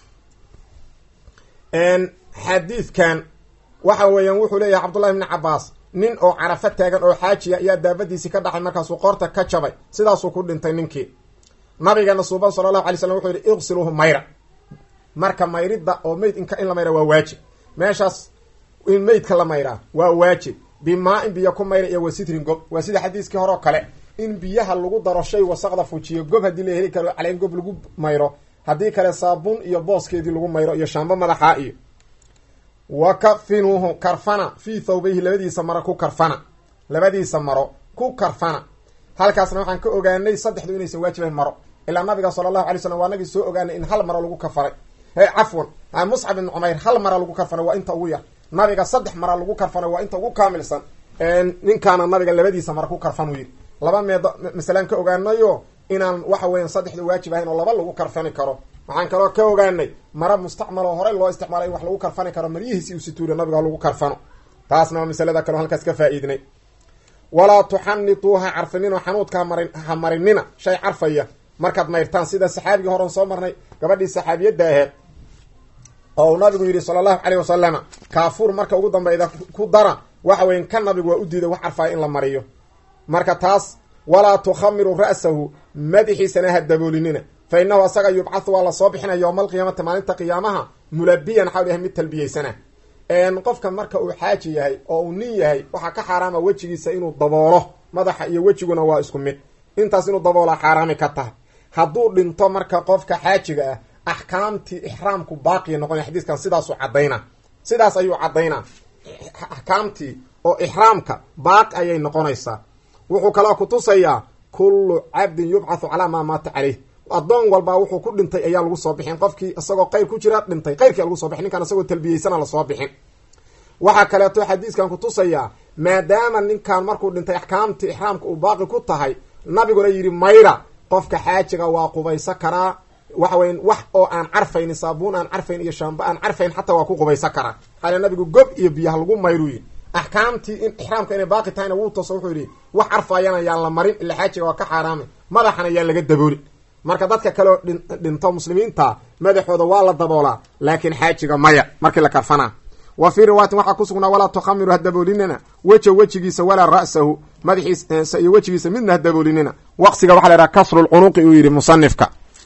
xadiidkan waxa weeyaan wuxuu leeyahay cabdullahi bni cabaas nin oo carafo taagan oo xaajiya ayaa daabadiisii ka dhacay markaasuu qoorta ka jabay sidaasuu ku dhintay ninkii nabigeena suuban sala allahu alay slam wuxuu yihi iqsiluuhu mayra marka mayridda oo meyd inka in la mayra waa waajib meeshaas in meydka la mayraa waa waajib bimaa-in biyo ku mayra iyo wasitrin gob waa sida xadiiskii hore oo kale in biyaha lagu daro shay wasaqda fujiyo gob haddii la heli karo caleen gob lagu mayro haddii kale saabuun iyo booskeedii lagu mayro iyo shaambo madaxaa iyo wa kafinuuhu karfana fii thawbayhi labadiisa maro ku karfana labadiisa maro ku karfana halkaasna waxaan ka ogaanay saddexdu inaysan waajibayn maro ilaa nabiga sala allahu alay slam waa nagii soo ogaanay in hal maro lagu karfanay cafwan muscab ibn cumayr hal mara lagu karfanay waa inta ugu yar nabiga saddex mara lagu karfanay waa inta ugu kaamilsan ninkaana nabiga labadiisa mara ku karfan u yidhi laba meed masalaan ka ogaanayo inaan waxa weyan saddexda waajib ahayn oo laba lagu karfani karo waxaan kaloo ka ogaanay mara mustacmal oo horey loo isticmaalay in wax lagu karfani karo maryihiisi uu situuriya nabiga lagu karfano taasna waa masalada kaleo halkaas ka faa-iidnay walaa tuxanituu ha carfinino xanuudka hamari ha marinina shay carfaya markaad mayrtaan sida saxaabigii horan soo marnay gabadhii saxaabiyadda aheed oo uu nabigu yidhi sala allahu caleyh wasalama kaafuur marka ugu dambeyda ku dara waxa weyan ka nabigu waa u diiday wax carfaya in la mariyo marka taas walaa tukhamiru ra'sahu madaxiisana ha daboolinina fa inahu asaga yubcathu waa lasoo bixinaya yowma alqiyaamati maalinta qiyaamaha mulabiyan xawl yahay mid talbiyeysana qofka marka uu xaaji yahay oo uu nin yahay waxaa ka xaaraama wejigiisa inuu daboolo madaxa iyo wejiguna waa isku mid intaas inuu daboolaa xaaraami ka tahay hadduu dhinto marka qofka xaajiga ah axkaamtii ixraamku baaqiya noqonaya xadiiskan sidaasuu cadayna sidaas ayuu caddaynaa axkaamtii oo ixraamka baaqi ayay noqonaysaa wuxuu kaloo kutusayaa kullu cabdin yubcathu calaa maa maata caleyh addoon walbaa wuxuu ku dhintay ayaa lagu soo bixin qofkii isagoo qayr ku jira dhintay qayrkia lagu soo bixin ninkaan isagoo talbiyeysana lasoo bixin waxaa kaleeto xadiiskan kutusayaa maadaama ninkan markuu dhintay axkaamtii ixraamka uu baaqi ku tahay nabiguna yidhi mayra qofka xaajiga waa qubaysa karaa waxa weya wax oo aan carfaynin saabuun aan carfayn iyo shaamba aan carfayn xataa waa ku qubaysa karaa xale nabigu gob iyo biyaha lagu mayru yidhi axkaamtii in ixraamka inay baaqi tahayna wuu tooso wuxuu yidhi wax carfayana yaan la marin ila xaajiga waa ka xaaraamay madaxana yaan laga daboolin marka dadka kaleo dhinto muslimiinta madaxooda waa la daboolaa laakiin xaajiga maya markii la karfanaa wa fii riwaayatin waxaa ku sugnaa walaa tukhamiru ha daboolinina weja wejigiisa walaa ra'sahu madaxiisa iyo wejigiisa midna ha daboolinina waqsiga waxa la yhaha kasrulcunuqi uu yidhi musanifka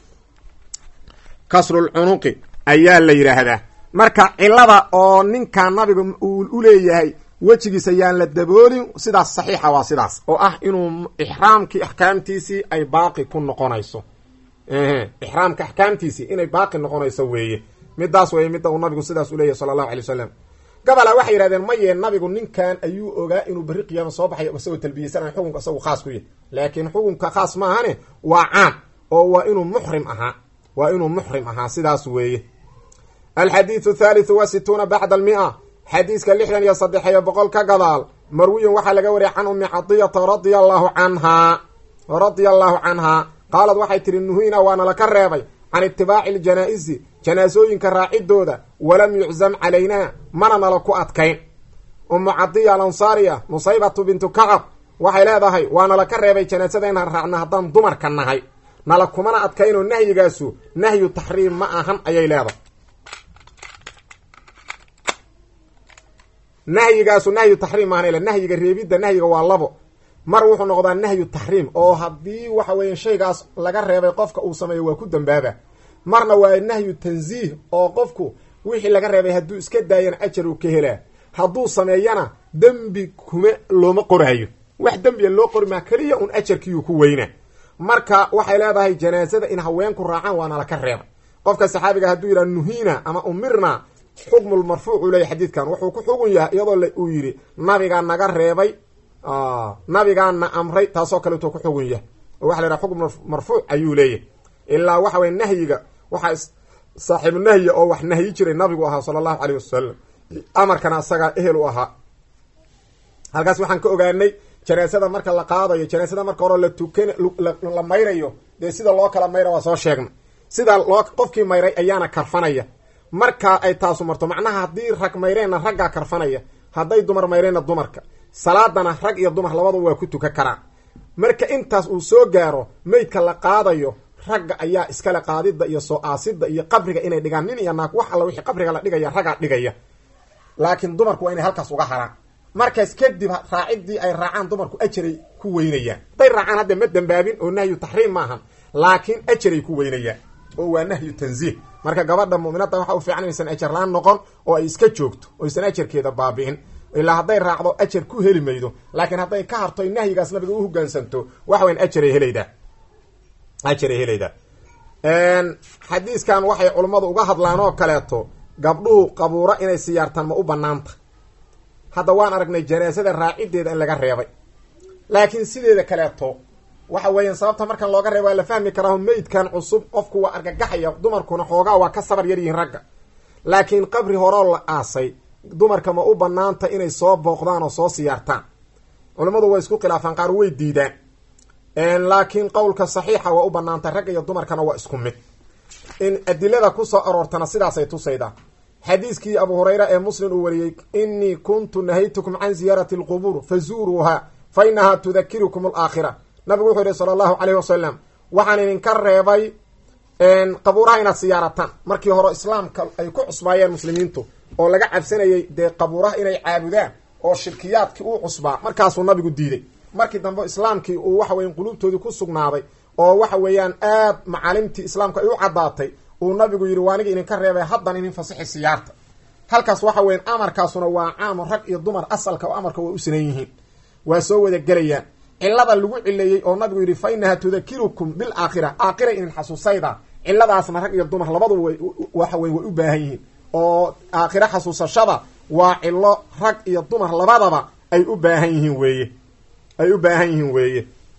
kasrulcunuqi ayaa la yidhaahdaa marka cilada oo ninkan nabiga uu u leeyahay wejigiisa yaan la daboolin sidaas saxiixa waa sidaas oo ah inuu ixraamkii axkaamtiisii ay baaqi ku noqonayso ixraamka axkaamtiisii inay baaqi noqonayso weeye midaas weeye midda uu nabigu sidaas u leeyahy sala allahu alay wasalam gabalaa waxay yidhahdeen maye nabigu ninkan ayuu ogaa inuu berri qiyaama soo baxayo isagoo talbiyeysanaya xukunka isagu khaas ku yahy laakiin xukunka khaas maahane waa caam oo waa inuu muxrim ahaa waa inuu muxrim ahaa sidaas weeye alxadiidu thaalithu wa situuna bacda almia xadiiska lixdan iyo saddexiyo boqol ka gadaal marwiyin waxaa laga wariyay can ummi cadiyata radia allahu canhaa radia allahu canhaa qaalad waxay tihi nuhina waana laka reebay can itibaaci aljanaa-isi janaasooyinka raacidooda walam yuczam calaynaa mana nala ku adkayn ummu cadiya alansaariya nusaybatu bintu kacab waxay leedahay waa nala ka reebay janaasada inaan raacno haddaan dumarka nahay nala kumana adkaynoo nahyigaasu nahyu taxriim ma ahan ayay leedahay nahyigaasu nahyu taxriim maahan nahyiga reebidda nahyiga waa labo mar wuxuu noqdaa nahyu taxriim oo haddii waxa weeye shaygaas laga reebay qofka uu sameeyo waa ku dambaaba marna waa nahyu tansiih oo qofku wixii laga reebay hadduu iska daayana ajar uu ka helaa hadduu sameeyana dembi kuma looma qoraayo wax dembiya loo qori maa keliya un ajarkiiyuu ku weyna marka waxay leedahay janaasada in haweenku raacaan waana laka reebay qofka saxaabiga hadduu yidhaha nuhiina ama umirna xukmulmarfuuc uu leeyahy xadiidkan wuxuu ku xugun yahay iyadoo uu yidhi nabigaa naga reebay nabigaana amray taasoo kaleeto ku xugun yahay oo waxa la yhaha xukm marfuuc ayuu leeyahay ilaa waxa weye nahyiga waxaa saaxiibu nahyi oo wax nahyi jiray nabigu ahaa sala allahu caleyh wasalam amarkana asagaa ehel u ahaa halkaas waxaan ka ogaanay janaasada marka la qaadayo janaasada marka hore la tukan la mayrayo dee sida loo kala mayra waa soo sheegnay sida loo qofkii mayray ayaana karfanaya marka ay taasu marto macnaha haddii rag mayreenna raggaa karfanaya hadday dumar mayreenna dumarka salaadana rag iyo dumar labadaba waa ku tukan karaan marka intaas uu soo gaaro meydka la qaadayo ragga ayaa iskale qaadida iyo soo aasida iyo qabriga inay dhigaan nin iyo naag wax alla wixii qabriga la dhigaya raggaa dhigaya laakiin dumarku waa inay halkaas uga haraan markaas kadib raaciddii ay raacaan dumarku ajaray ku weynayaan hadday raacaan hadda ma dambaabin oo nahyu taxriim maahan laakiin ajaray ku weynayaan oo waa nahyu tansiih marka gabadha mu'minadda waxa u fiican inaysan ajar laan noqon oo ay iska joogto oo aysan ajarkeeda baabi'in ilaa hadday raacdo ajar ku heli maydo laakiin hadday ka harto nahyigaas nabiga u hogaansanto waxa weyan ajaray helaydaa ajaray helaydaa xadiiskan waxay culummadu uga hadlaan oo kaleeto gabdhuhu qabuuro inay siyaartaan ma u banaanta hadda waan aragnay janaasada raacideeda in laga reebay laakiin sideeda kaleeto waxa weeyaan sababta markan looga reeba waa la fahmi karaa meydkan cusub qofku waa argagaxaya dumarkuna xoogaa waa ka sabar yar yihiin ragga laakiin qabri horoo la aasay dumarka ma u banaanta inay soo booqdaan oo soo siyaartaan culammadu way isku khilaafaan qaar way diidaan laakiin qowlka saxiixa waa u banaantay ragga iyo dumarkana waa isku mid in adilada kusoo aroortana sidaasay tusaydaa xadiiskii abu hurayra ee muslim uu wariyey inii kuntu nahaytukum can ziyaarati alqubuur fazuuruuha fa inahaa tudakirukum alaakhira nabigu wuxuu yihi sala allahu caleyhi wasalam waxaan idinka reebay qabuuraha inaad siyaarataan markii hore islaamka ay ku cusbaayeen muslimiintu oo laga cabsanayay dee qabuuraha inay caabudaan oo shirkiyaadkii uu cusbaa markaasuu nabigu diiday markii dambe islaamkii uu waxa weyan quluubtoodii ku sugnaaday oo waxa weeyaan aad macaalimtii islaamka ay u caddaatay uu nabigu yidhi waaniga idinka reebay haddan idin fasixi siyaarta halkaas waxa weyan amarkaasuna waa caamo rag iyo dumar asalka oo amarka way u sinan yihiin waa soo wada gelayaan cilada lagu cileeyey oo nabigu yidhi fa inaha tudakirukum bilaakhira aakhira idin xasuusayda ciladaasna rag iyo dumar labadu way waxa wey way u baahan yihiin oo aakhiro xasuusashada waa cilo rag iyo dumar labadaba ay u baahan yihiin weeye ay u baahan yihiin weeye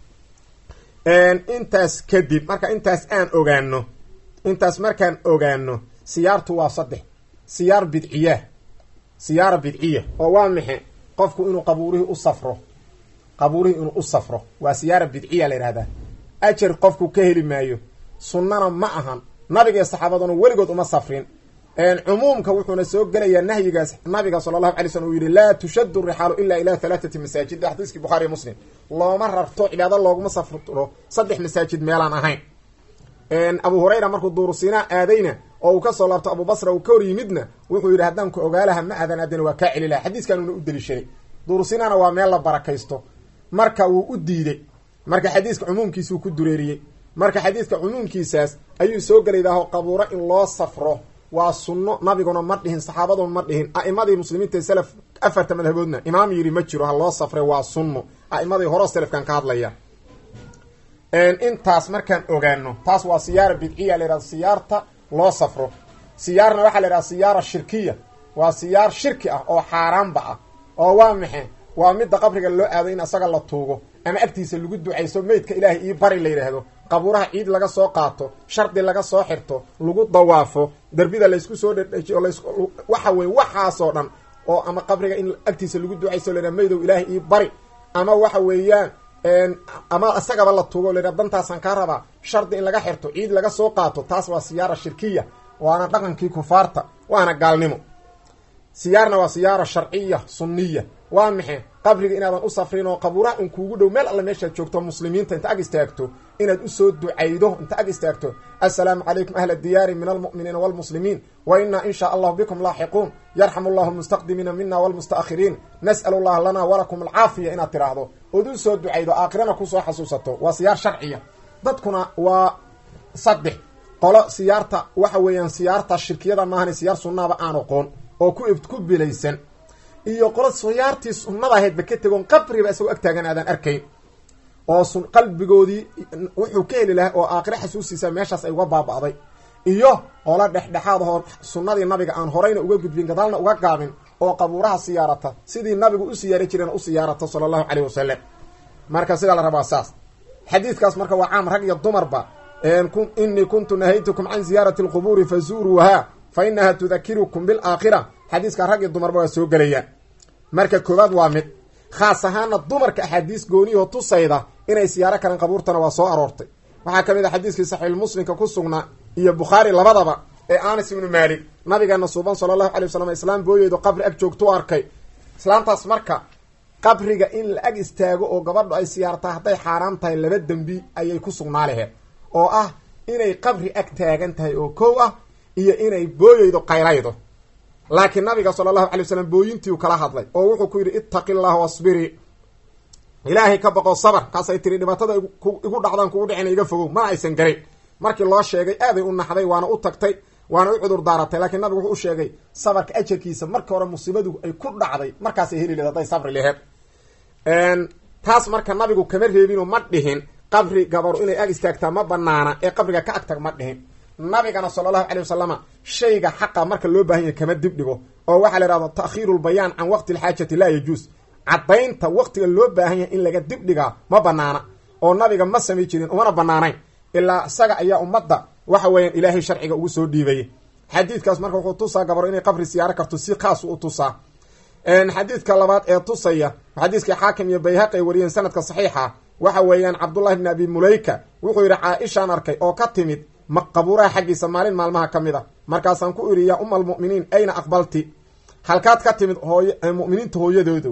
intaas kadib marka intaas aan ogaano intaas markaan ogaano siyaartu waa saddex siyaar bidciya siyaara bidciya oo waa maxe qofku inuu qabuurihii u safro qabuurihii inuu u safro waa siyaara bidciya la yidhahdaa ajar qofku ka heli maayo sunnana ma ahan nabiga iyo saxaabaduna weligood uma safrin cumuumka wuxuuna soo gelayaa nahyigaas nabiga sala allahu alay slm uu yihi laa tushadu rixaalu ila ila halaathati masaajid xadiiskii bukhariiy muslim looma rarto cibaado looguma safro saddex masaajid meelaan ahayn abu hurayra markuu duurusiinaa aadayna oo uu kasoo laabto abu basra uu ka hor yimidna wuxuu yidhi haddaan ku ogaalaha ma aadan aadana waa kaa celi laha xadiiskaanuna u deliishaday duurusiinana waa meel la barakaysto marka wuu u diiday marka xadiiska cumuumkiisuu ku dureeriyey marka xadiiska cumuumkiisaas ayuu soo gelaydaho qabuuro in loo safro waa sunno nabiguna ma dhihin saxaabaduna ma dhihin a'imadii muslimiinta salaf afarta madhaboodna imaam yidhi ma jiro ha loo safray waa sunno a'imadii horo selafkan ka hadlaya intaas markaan ogaano taas waa siyaara bidciya la yihahda siyaarta loo safro siyaarna waxaa la yidhaha siyaara shirkiya waa siyaar shirki ah oo xaaraanba ah oo waa maxe waa midda qabriga loo aado in asaga la tuugo ama agtiisa lagu ducayso meydka ilaahay io bari la yidhaahdo qabuuraha ciid laga soo qaato shardi laga soo xirto lagu dawaafo derbida laysku soo dhedhejiyo las waxa weye waxaasoo dhan oo ama qabriga in agtiisa lagu ducayso la yidhahdo maydow ilaahay io bari ama waxa weeyaan ama isagaba la tuugo la yidhahdo dantaasaan kaa rabaa shardi in laga xirto ciid laga soo qaato taas waa siyaara shirkiya waana dhaqankii kufaarta waana gaalnimo siyaarna waa siyaara sharciya sunniya waa maxe qabriga inaadan u safrin oo qabuuraha in kuugu dhow meel alle meeshaad joogto muslimiinta inta ag istaagto inaad usoo ducaydo inta ag istaagto assalaamu calaykum ahla diyaari min almu'miniina waalmuslimiin wa inaa in shaa allahu bikum laaxiquun yarxamu allahu almustaqdimiina mina waalmusta'khiriin nas'alu llaha lana walakum alcaafiya inaad tidhaahdo ood u soo ducaydo aakhirana kusoo xasuusato waa siyaar sharciya dadkuna waa saddex qolo siyaarta waxa weeyaan siyaarta shirkiyada maahan siyaar sunnaaba aan oqoon oo ku ku bilaysan iyo qolo siyaartii sunnada ahaydba ka tegoon qabriba isagoo ag taagan aadaan arkayn oo sun qalbigoodii wuxuu ka heli lahaa oo aakhire xasuustiisa meeshaas ay uga baaba'day iyo qolo dhexdhexaad ahoo sunnadii nabiga aan horeyna uga gudbin gadaalna uga gaabin oo qabuuraha siyaarata sidii nabigu u siyaari jireen u siyaarata sala allahu caleyh wasalam marka sidaa la rabaa saas xadiidkaas marka waa caam rag iyo dumarba inii kuntu nahaytukum can ziyaarati alqubuuri fazuuruuha fa inaha tudakirukum bilaakhira xadiiska rag iyo dumarba waa soo gelayaan marka koowaad waa mid khaas ahaana dumarka axaadiis gooniyahoo tusayda inay siyaaro kaleen qabuurtana waa soo aroortay waxaa ka mid a xadiiskii saxiixulmuslimka ku sugnaa iyo bukhaari labadaba ee anas ibnu maalik nabigeena suuban sala allahu alay wasalam islaam booyeydo qabri ag joogtu arkay islaamtaas marka qabriga in la ag istaago oo gabadhu ay siyaartaa hadday xaaraan tahay laba dembi ayay ku sugnaa laheed oo ah inay qabri ag taagan tahay oo kow ah iyo inay booyeydo qaylaydo laakiin nabiga sala allahu alay wasalam booyintiiu kala hadlay oo wuxuu ku yidhi ittaqi llaha wasbirii ilaahay ka baqo sabar kaasay tiri dhibaatada igu dhacdaan kugu dhicina iga fogow mana aysan garin markii loo sheegay aaday u naxday waana u tagtay waana u cudur daaratay laakiin nabigu wuxuu u sheegay sabarka ajarkiisa markii hore musiibadu ay ku dhacday markaasay heli lehed hadday sabri laheed taas marka nabigu kama reebinoo ma dhihin qabri gabaru inay ag istaagtaa ma banaana ee qabriga ka agtag ma dhihin nabigana sala allahu calay wasalama shayga xaqa marka loo baahan yahay kama dib dhigo oo waxaa la ihahda ta'khiiru lbayaan can waqti alxaajati laa yajuus caddaynta waqtiga loo baahan yahay in laga dib dhigaa ma banaana oo nabiga ma samay jirin umana banaanayn ilaa isaga ayaa ummadda waxa weeyaan ilaahay sharciga ugu soo dhiibayay xadiidkaas marka wuxuu tusaa gabaro inay qabri siyaaro karto si khaasu u tusaa xadiidka labaad ee tusaya xadiiskii xaakim iyo bayhaqi ay wariyeen sanadka saxiixa waxa weeyaan cabdullahi bni abi mulayka wuxuu yidhi caa-ishaan arkay oo ka timid qabuuraha xaggiisa maalin maalmaha ka mid a markaasaan ku idhi yaa uma almu'miniin ayna aqbalti halkaad ka timid hooy mu'miniinta hooyadoodo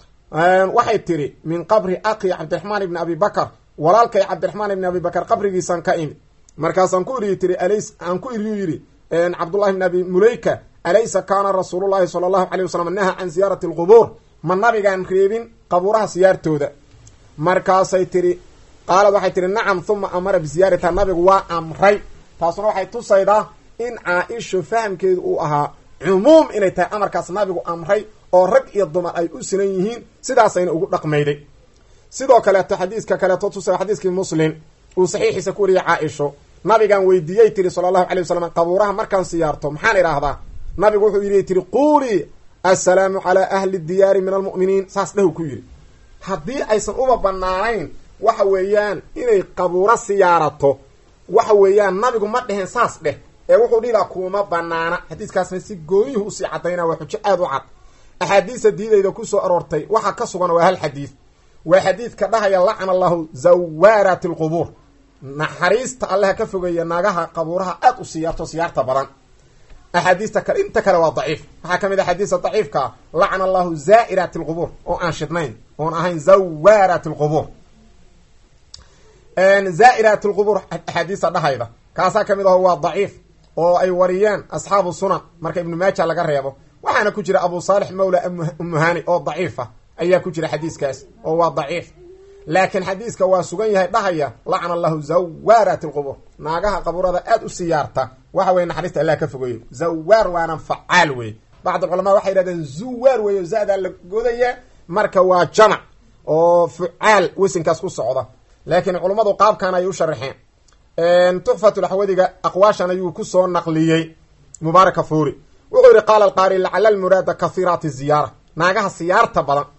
waxay tidhi min qabri aqi cabdiraxmaan ibni abi bakar walaalkay cabdiraxmaan ibni abi bakar qabrigiisaan ka imid markaasaan ku idhi tiri alays aan ku idhiyu yidhi cabdullahi bni abi mulayka alaysa kaana rasuulullahi sala allahu calay wasalam naha can ziyaarati alqubuur ma nabigaan reebin qabuuraha siyaartooda markaasay tidhi qaalad waxay tihi nacam huma amara biziyaaratiha nabigu waa amray taasuna waxay tusaydaa in caa-isho fahamkeedu uu ahaa cumuum inay tahay amarkaas nabigu amray oo rag iyo dumar ay u sinan yihiin sidaasayna ugu dhaqmayday sidoo kaleeto xadiiska kaleeto tusaya xadiiskii muslim uu saxiixiisa ku wariyay caa-isho nabigaan weydiiyey tiri sala allahu calay wasalam qabuuraha markaan siyaarto maxaan idhaahdaa nabigu wuxuu yidhi tiri quulii assalaamu calaa ahli diyaari min almu'miniin saas dhahu ku yidhi haddii aysan uma banaanayn waxa weeyaan inay qabuuro siyaarato waxa weeyaan nabigu ma dheheen saas dheh ee wuxuu dhihilaa kuuma banaana xadiiskaasna si gooniyuhu usii caddaynaa waa xujo aada u cad axaadiista diidayda ku soo aroortay waxaa ka sugan waa hal xadiid waa xadiidka dhahaya lacna allahu zawaaraati alqubuur naxariista allaha ka fogeeya naagaha qabuuraha aada u siyaarto siyaarta badan axaadiista kale inta kale waa daciif waxaa ka mid a xadiista daciifkaa lacna allahu zaa'iraati alqubuur oo aan shidnayn oon ahayn zawaaraati alqubuur zaa'iraati alqubuur axaadiista dhahayda kaasaa ka mid aho waa daciif oo ay wariyeen asxaabu sunan marka ibnu maaja laga reebo waxaana ku jira abu saalix mawla umuhani oo daciifa ayaa ku jira xadiiskaas oo waa daciif laakiin xadiiska waa sugan yahay dhahaya lacna allahu zawaaraati alqubuur naagaha qabuurada aada u siyaarta waxa weye naxariista allah ka fogeeyo zawaar waana facaal wey bacd alculamaa waxay yidhahdeen zuwaar weeyo zaadaa la godaya marka waa jamac oo fucaal wesinkaas ku socda laakiin culummadu qaabkan ayay u sharaxeen tuxfatulaxwadiga aqwaashan ayuu ku soo naqliyey mubaaraka fuuri wuxuu yihi qaala alqaari lacala almuraada kahiiraati ziyaara naagaha siyaarta badan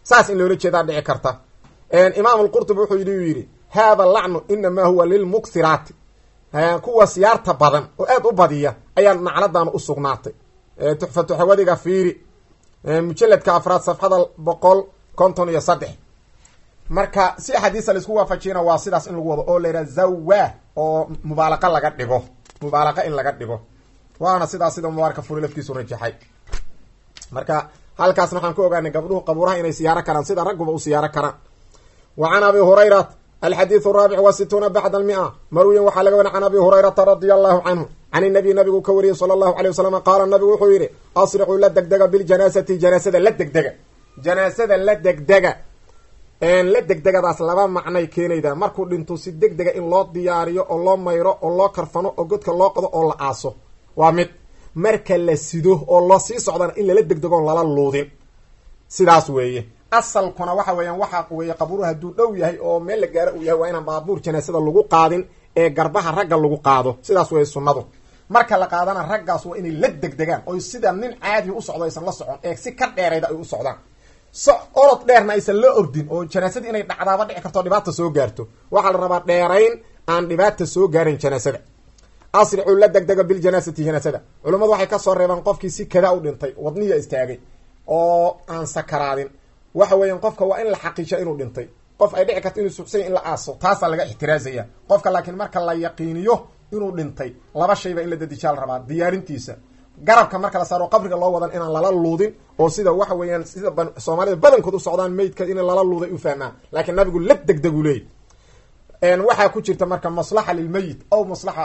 saas in loola jeedaa dhici karta imaam alqurtubi wuxuu yidhi yidhi haada lacnu inamaa huwa lilmuksiraati kuwa siyaarta badan oo aad u badiya ayaa nacladan u sugnaatay tuxfatuxawadiga fiiri mujaladka afraad safxada boqol konton iyo saddex marka si axaadiisa laisku waafajiyana waa sidaas in lagu wado oo la yidhaha zawa oo mubaalaqa laga dhigo mubaalaqa in laga dhigo waana sidaas sida mubaaraka furi lafkiisu rajaxay marka halkaasna waxaan ku ogaanay gabdhuhu qabuuraha inay siyaaro karaan sida ragguba u siyaaro karaan wa can abi hurayrat alxadiidu raabic wa situuna bacda almia marwiyan waxaa laga wari can abi hurayrata radia allahu canhu can inabiy nabigu ka wariyey sala allahu alay wasalam qaala nabigu wuxuu yidhi asricuu la degdega biljanaasati janaasada la degdega janaasada la degdega la degdegadaas laba macnay keenaydaa markuu dhinto si degdega in loo diyaariyo oo loo mayro oo loo karfano oo godka loo qodo oo la aaso waa mid marka la sido oo loo sii socdana in lala degdegoon lala luudin sidaas weeye asalkuna waxa weeyaan waxa weeye qabuuru hadduu dhow yahay oo meel la gaaro uu yahay waa inaan baabuur janaasada lagu qaadin ee garbaha ragga lagu qaado sidaas weeye sunnadu marka la qaadana raggaas waa inay la degdegaan oy sida nin caadi u socdo aysan la socon ee si ka dheerayda ay u socdaan so orod dheerna aysan la ordin oo janaasadii inay dhacdaaba dhici karto dhibaata soo gaarto waxaa la rabaa dheerayn aan dhibaata soo gaarin janaasada asricuu la degdega biljanaasati janaasada culummadu waxay kasoo reebaan qofkii si kada u dhintay wadniya istaagay oo aan sakaraadin waxa weeyaan qofka waa in la xaqiijiya inuu dhintay qof ay dhici karto inuu suuxsanya in la aaso taasaa laga ixtiraazaya qofka laakiin marka la yaqiiniyo inuu dhintay laba shayba in la dadijaa la rabaa diyaarintiisa garabka marka la saaro qabriga loo wadan inaan lala luudin oo sida waxa weeyaan sida soomaalida badankood u socdaan maydka in lala luuday u fahmaan laakiin nabigu la degdegu leey waxaa ku jirta marka maslaxa lilmeyit aw maslaxa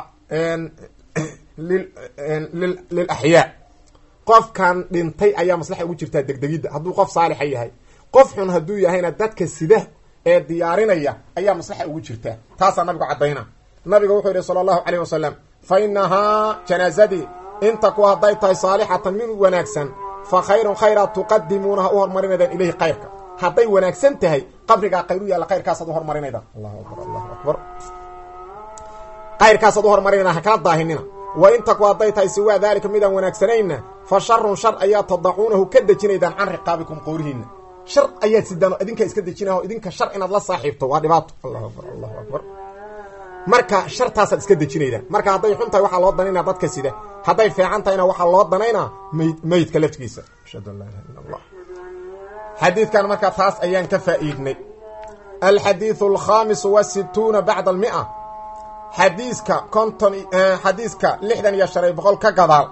lil axyaa qofkan dhintay ayaa maslaxa ugu jirtaa degdegidda hadduu qof saalixa yahay qof xun hadduu yahayna dadka sida ee diyaarinaya ayaa maslaxa ugu jirtaa taasaa nabigu caddayna nabiga wuxuu yihi sala allahu caleyh wasalam fa inahaa janaasadii inta ku hadday tahay saalixatan mid wanaagsan fa khayrun khayraa tuqadimuunaha u hormarinaydaan ilayhi khayrka hadday wanaagsan tahay qabrigaa khayr u yaalla khayrkaasaad u hormarinaydaan allahu akbar allahu akbar khayrkaasaad u hormarinaydan ha kala daahinina wa inta ku hadday tahay siwaa daalika midaan wanaagsanayna fa sharun shar ayaa tadacuunahu ka dejinaydaan can riqaabikum qoorihiina shar ayaad sidaan oo idinkaa iska dejinah o idinka shar inaad la saaxiibto waa dhibaato allahu akbar allahu akbar marka shartaasaad iska dejinaydaan marka hadday xun tahay waxaa loo danaynaa dadka sida hadday fiican tahayna waxaa loo danaynaa mayd meydka laftigiisa ashhadu an laa ilaha illa allah xadiidkan markaa taas ayaan ka faa'iidnay alxadiidu alkhaamisu wasituuna bacda almia xadiiska konton xadiiska lixdan iyo shan iyo boqol ka gadaal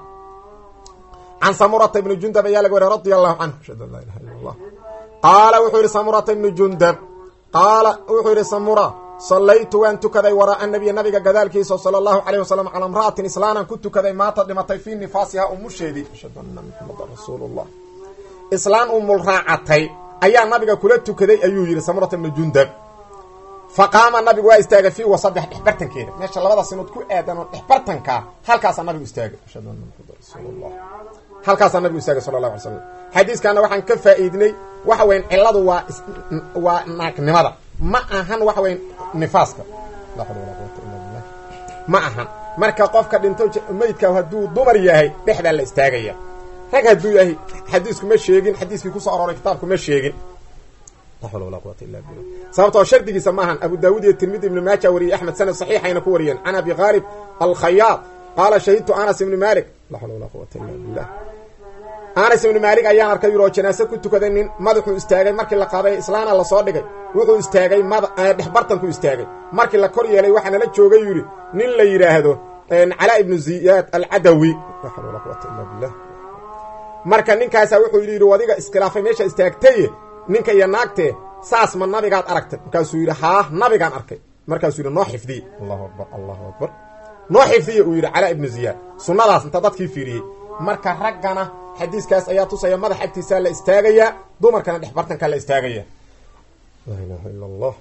can samurata ibni jundab ayaa laga wariy radia allahu canhu ashhadu an laa ilaha illa allah qaala wuxuu yihi samurata ibni jundab qaala wuxuu yihi samura sallaytu waan tukaday waraaa nabiya nabiga gadaalkiisa sala allahu calayh wasalam calaa imra'atin islaanan ku tukaday maata dhimatay fii nifaasiha umusheedii ashhadu anna muxamadan rasuulu llah islaan umul raacatay ayaa nabiga kula tukaday ayuu yidhi samurata ibni jundab fa qaama nabigu waa istaagay fii wasadex dhexbartankeeda meesha labada sinood ku aadan oo dhexbartankaa halkaasaa nabigu istaagay ashhadu anna muxamadan rasuulullah halkaasaa nabigu istaagay sala allahu alay slam xadiiskaana waxaan ka faa'iidnay waxa weyan cilladu waa waa naagnimada ma ahan waxa weya nifaaska laa xawla walaa quwata illa billah ma ahan marka qofka dhinto meydka hadduu dumar yahay dhexdaa la istaagaya rag hadduu yahay xadiisku ma sheegin xadiiskii kusoo arooray kitaabku ma sheegin laa xawla walaa quwata illa billah sababtoo shardigiisa maahan abu daawud iyo tirmidi ibnu maaja wariyey axmed sanad saxiixayna ku wariyeen can abi khaalib alkhayaad qaala shahidtu anas ibni malik laa xawla walaa quwata illa billah anas ibni maalik ayaan arkay yuroo janaase ku tukaday nin madaxuu istaagay markii la qaaday islaana lasoo dhigay wuxuu istaagay mad dhexbartanku istaagay markii la kor yeelay waxaa nala joogay yidhi nin la yidhaahdo calaa ibnu ziyaad alcadawi laa xawla walaa quwata illa billah marka ninkaasaa wuxuu yidhi wadiga iskhilaafay meesha istaagtaye ninka iyo naagtee saas ma nabigaad aragtay markaasuu yidhi haa nabigaan arkay markaasuu yidhi noo xifdiye allahu akbar allahu akbar noo xifdiye uu yidhi calaa ibnu ziyaad sunnadaas inta dadkii fiiriyey marka raggana xadiiskaas ayaa tusaya madax agtiisaa la istaagayaa dumarkana dhex bartankaa la istaagaya laa ilaha ila allah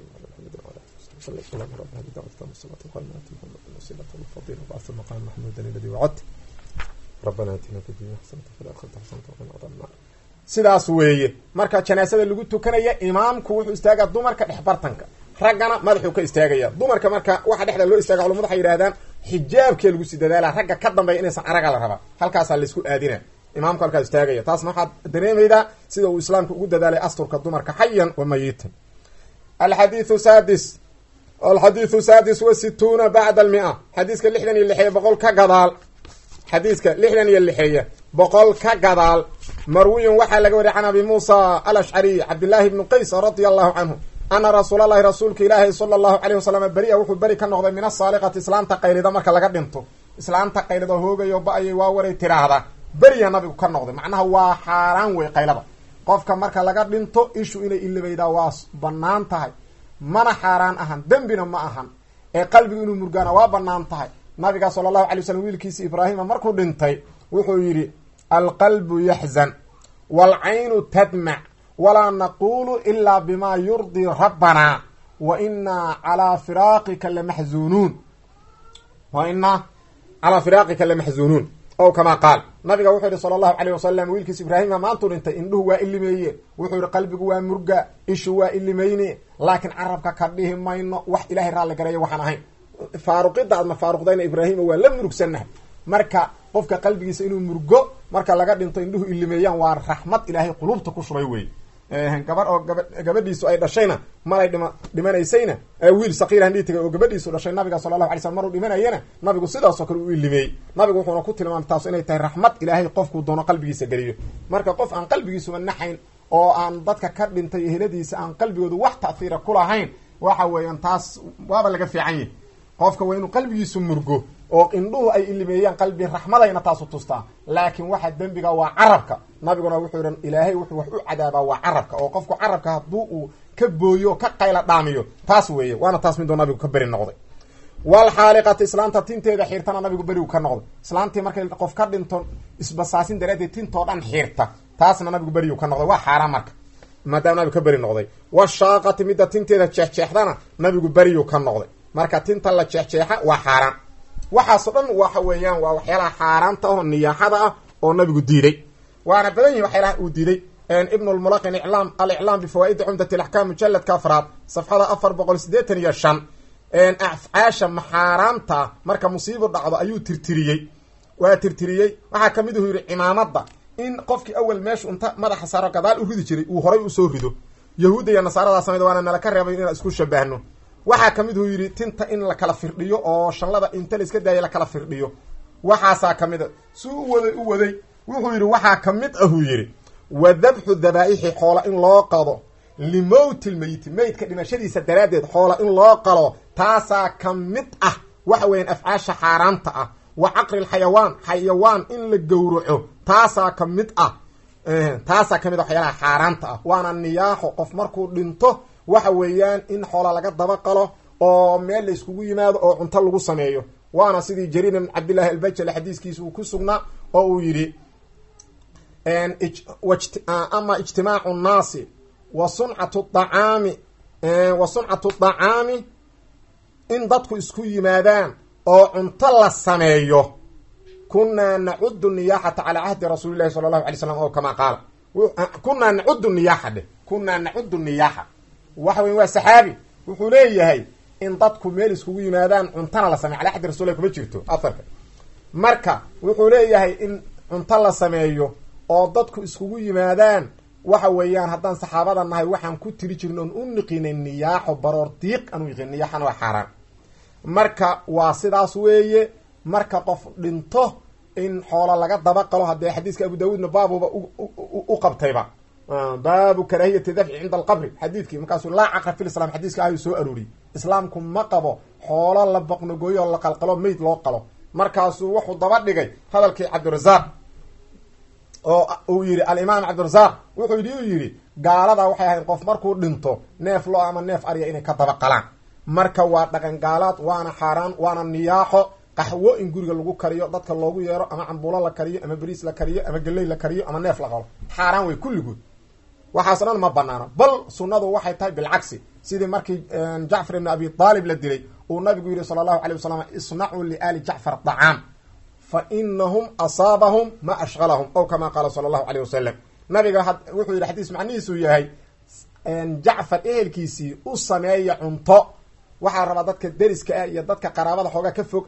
sidaas weeye marka janaasada lagu tukanaya imaamku wuxuu istaagaa dumarka dhex bartanka raggana madaxuu ka istaagaya dumarka marka waxa dhexda loo istaaga culamadu waxay yidhahdaan xijaabkee lagu sii dadaala ragga ka dambeeya inaysan araga la rabaa halkaasaa laisku aadina imaamku halkaas istaagaya taasna waxaad dareemaydaa sida uu islaamku ugu dadaalay asturka dumarka xayan wa mayitan alxadiiu sadis alxadiiu sadis wa situuna bacda almia xadiiska lixdan iyo lixeeye boqol ka gadaal xadiiska lixdan iyo lixeeye boqol ka gadaal marwiyun waxaa laga wariyay can abi muusa alashcariy cabdillaahi bni qays radia allahu canhu ana rasuulalahi rasuulka ilaahi sala allahu caleyh wasalam beri-a wuxuu beri ka noqday min asaaliqati islaanta qaylida marka laga dhinto islaanta qaylida hoogayo ba-ayay waa waray tiraahda beriya nabigu ka noqday macnaha waa xaaraan wey qaylada qofka marka laga dhinto ishu inay ilibaydaa waa banaan tahay mana xaaraan ahan dembina ma ahan ee qalbigu inuu murgaana waa banaan tahay nabiga sala allahu alay waslm wiilkiisi ibraahima markuu dhintay wuxuu yidhi alqalbu yaxzan waalcaynu tadmac walaa naqulu ilaa bima yurdii rabbanaa wa inaa calaa firaaqika lamaxzuunuun wa inaa calaa firaaqika lamaxzuunuun ow kamaa qaal nabiga wuxuu yihi sala allahu caleyh wasalam wiilkiis ibraahima maantuu dhintay indhuhu waa ilimeeye wuxuu yihi qalbigu waa murga ishu waa ilimeyne laakiin carabka ka dhihi mayno wax ilahay raalli gareeya waxaan ahayn faaruqida aadna faaruqdayna ibraahima waa la murugsannahay marka qofka qalbigiisa inuu murgo marka laga dhinto indhuhu ilimeeyaan waa raxmad ilaahay qulubta ku shubay wey gabar oo gaba gabadhiisu ay dhashayna malay dhima dhimanaysayna wiil saqiir handhii tagay oo gabadhiisu dhashay nabiga sala allahu alay slam maruu dhimanayana nabigu sidaasoo kale u ilimeeyey nabigu wuxuuna ku tilmaamay taas inay tahay raxmad ilaahay qofkuu doono qalbigiisa geliyo marka qof aan qalbigiisuba naxayn oo aan dadka ka dhintay eheladiisa aan qalbigoodu wax ta'hiira ku lahayn waxa weeyaan taas waaba laga fiican yahi qofka waa inuu qalbigiisu murgo oo indhuhu ay ilimeeyaan qalbi raxmadayna taasu tustaa laakiin waxa dembiga waa carabka nabiguna wuxuu yihi ilaahay wuxuu wax u cadaabaa waa carabka oo qofku carabka hadduu uu ka booyo ka qayla dhaamiyo taas weeye waana taas miduu nabigu ka beri noqday walxaaliqati islaanta tinteeda xiirtana nabigu berigu ka noqday islaantii markay qof ka dhinto isbasaasin daraaddeed tintoo dhan xiirta taasna nabigu berigu ka noqday waa xaaraan marka maadaama nabigu ka beri noqday washaaqati midda tinteeda jeexjeexdana nabigu beriyu ka noqday marka tinta la jeexjeexa waa xaaraan waxaasoo dhan waxa weeyaan waa waxyaalaha xaaraanta oo niyaaxada ah oo nabigu diiday waana badan yihin waxyaalaha uu diiday ibn lmulaqin iclaam aliclaam bifawaa'idi cumdat alaxkaam mujaladka afraad safxada afar boqol sideetan iyo shan afcaasha maxaaraamta marka musiibo dhacdo ayuu tirtiriyey waa tirtiriyey waxaa kamid uhu yidhi cimaamada in qofkii awel meeshu inta madaxa saaro gadaal u ridi jiray uu horay usoo rido yahuudda iyo nasaaradaa sameyda waana nala ka reebay inaan isku shabahno waxaa kamid uu yidhi tinta in la kala firdhiyo oo shanlada inta la iska daaya la kala firdhiyo waxaasaa kamid a si u waday u waday wuxuu yidhi waxaa kamid ahuu yidhi wa dabxu dabaa'ixi xoola in loo qado limowti lmeyiti meydka dhimashadiisa daraaddeed xoola in loo qalo taasaa ka mid ah waxa weeyaan afcaasha xaaraanta ah wa caqri lxayawaan xayawaan in la gowraco taasaa ka mid ah taasaa ka mid ah waxyaalaha xaaraanta ah waana niyaaxo qof markuu dhinto waxa weeyaan in xoola laga daba qalo oo meel la iskugu yimaado oo cunto lagu sameeyo waana sidii jariir ibn cabdillahi albajali xadiiskiisa uu ku sugnaa oo uu yidhi ama ijtimaacu nnaasi wa suncatu dacaami wa suncatu dacaami in dadku isku yimaadaan oo cunto la sameeyo kunaa nacudu niyaaxata calaa cahdi rasuuli llahi sala allahu alay slam oo kamaa qaala kunaa nacudu niyaaxa dheh kunaa nacudu niyaaxa waxa weya waa saxaabi wuxuu leeyahay in dadku meel iskugu yimaadaan cuntana la sameyo calaa xaddi rasulilah kuma jirto afarka marka wuxuu leeyahay in cunto la sameeyo oo dadku iskugu yimaadaan waxa weeyaan haddaan saxaabada nahay waxaan ku tiri jirin oon u niqinay niyaaxo baroor diiq aan u yiqin niyaaxana waa xaaraan marka waa sidaas weeye marka qof dhinto in xoola laga daba qalo haddee xadiiska abu daawuudna baabuba u qabtayba baabu karaahiyati dafci cinda alqabri xadiidkii markaasuu laa caqra fi lislam xadiiska ayuu soo arooriyey islaamku ma qabo xoolo la boqnogooyo oo la qalqalo meyd loo qalo markaasuu wuxuu daba dhigay hadalkii cabdirasaaq oo uu yidhi alimaam cabdirasaaq wuxuu yidhi uu yidhi gaalada waxay ahayd qof markuu dhinto neef lo ama neef arya inay ka daba qalaan marka waa dhaqan gaalaad waana xaaraan waana niyaaxo qaxwo in guriga lagu kariyo dadka loogu yeero ama cambuulo la kariyo ama beriis la kariyo ama geley la kariyo ama neef la qalo xaaraan wey kulligood waxaaso dhan ma banaano bal sunnadu waxay tahay bilcagsi sidii markii jacfar ibn abi aalib la dilay uu nabigu yihi sala allahu alay wasalam isnacuu liaali jacfar dacaam fa inahum asaabahum ma ashqalahum ow kama qaala sala allahu aleyh wasalam nabiga wuxuu yidhi xadiis macnihiisu yahay jacfar ehelkiisii u sameeya cunto waxaa rabaa dadka deriska ah iyo dadka qaraabada xoogaa ka fog ah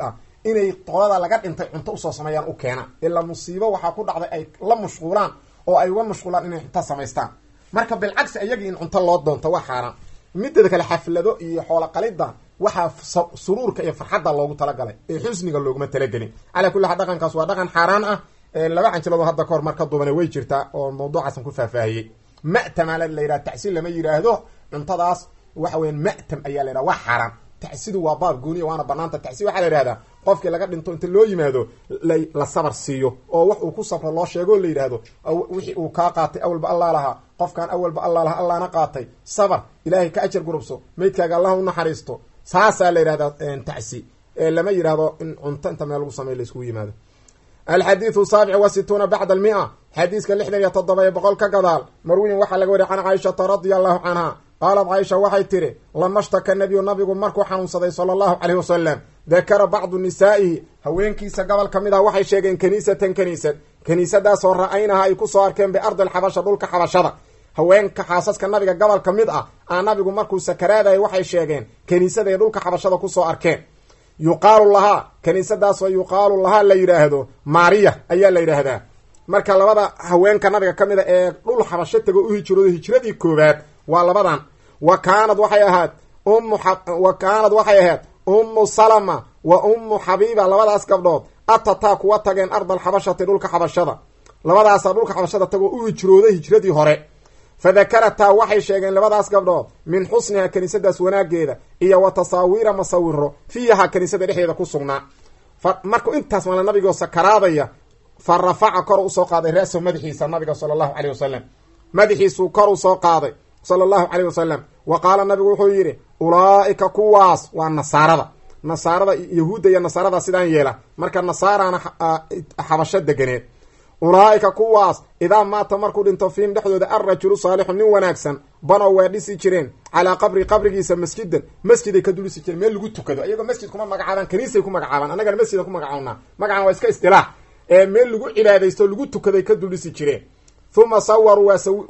inay qolada laga dhintay cunto usoo sameeyaan u keena ilaa musiibo waxaa ku dhacday ay la mashquulaan oo ay uga mashquulaan inay cunto samaystaan marka bilcagsi ayagii in cunto loo doonto waa xaaraan mideeda kale xaflado iyo xoolo qalida waxaa suruurka iyo farxadda loogu talagalay ee xusniga looguma talagelin calaa kulli xaal dhaqankaas waa dhaqan xaaraan ah laba canjiloodoo hadda kahor marka duubane way jirtaa oo mawduucaasan ku faahfaahiyey ma'tama la yidhaha tacsiil lama yidhaahdo cuntadaas waxa weyan ma'tam ayaa la yidhaha waa xaaraan tacsidu waa baab gooniya waana banaanta tacsi waxaa la yidhahdaa qofkii laga dhinto inta loo yimaado la sabar siiyo oo wax uu ku sabro loo sheego la yidhaahdo wixii uu kaa qaatay awalba allaa lahaa qofkan awalba allaa lahaa allaana qaatay sabar ilaahay ka ajar gurubso maydkaaga allah u naxariisto saasaa la yidhahdaa tacsi lama yidhahdo in cunto inta meel lagu sameyo laiskugu yimaado alxadiidu saabic wa situuna bacda almia xadiiska lixdan iyo toddoba ee boqol ka gadaal marwiyin waxaa laga wariya can caaishata radia allahu canha qaalat caaisha waxay tidhi lama shtaka nabiyu nabigu markuu xanuunsaday sala allahu caleyh wasalam dakara bacdu nisaa'ihi haweenkiisa gobol ka mid ah waxay sheegeen kaniisatan kaniisad kaniisadaasoo ra-aynaha ay kusoo arkeen biardi alxabasha dhulka xabashada haweenka xaasaska nabiga gobol ka mid ah aa nabigu markuu sakaraadayay waxay sheegeen kaniisaday dhulka xabashada kusoo arkeen yuqaalu lahaa kaniisadaasoo yuqaalu lahaa la yidhaahdo maariya ayaa la yidhaahdaa marka labada haweenka nabiga ka mid a ee dhul xabasho tego u hijroodo hijradii koowaad waa labadan wa kaanad waxay ahaad ummu wa kaanad waxay ahayd ummu salama wa ummu xabiiba labadaas gabdhood atataa kuwa tageen ardal xabashati dhulka xabashada labadaasaa dhulka xabashada tagoo u hijrooday hijradii hore fa dakarataa waxay sheegeen labadaas gabdhood min xusniha kaniisadaas wanaageeda iyo wa tasaawiira masawiro fiiha kaniisada dhexdeeda ku sugnaa fa markuu intaas mala nabigoo sakaraadaya fa rafaca kor usoo qaaday ra-sahu madaxiisa nabiga sala allahu caleyh wasalam madaxiisuu kor usoo qaaday sala allahu caleyh wasalam wa qaala nabigu wuxuu yidhi ulaa'ika kuwaas waa nasaarada nasaarada yahuudda iyo nasaarada sidaan yeela marka nasaarana xabasho deganeed ulaa'ika kuwaas idaa maata markuu dhinto fiim dhexdooda alrajulu saalixu nin wanaagsan banow waa dhisi jireen calaa qabri qabrigiisa masjidan masjiday ka dulisi jireen meel lagu tukado iyagoo masjid kuma magacaabaan kaniisay ku magacaabaan annagana masjidan ku magacaabnaa magacan waa iska istilaax ee meel lagu cibaadaysto lagu tukaday ka duldhisi jireen uma sawaruu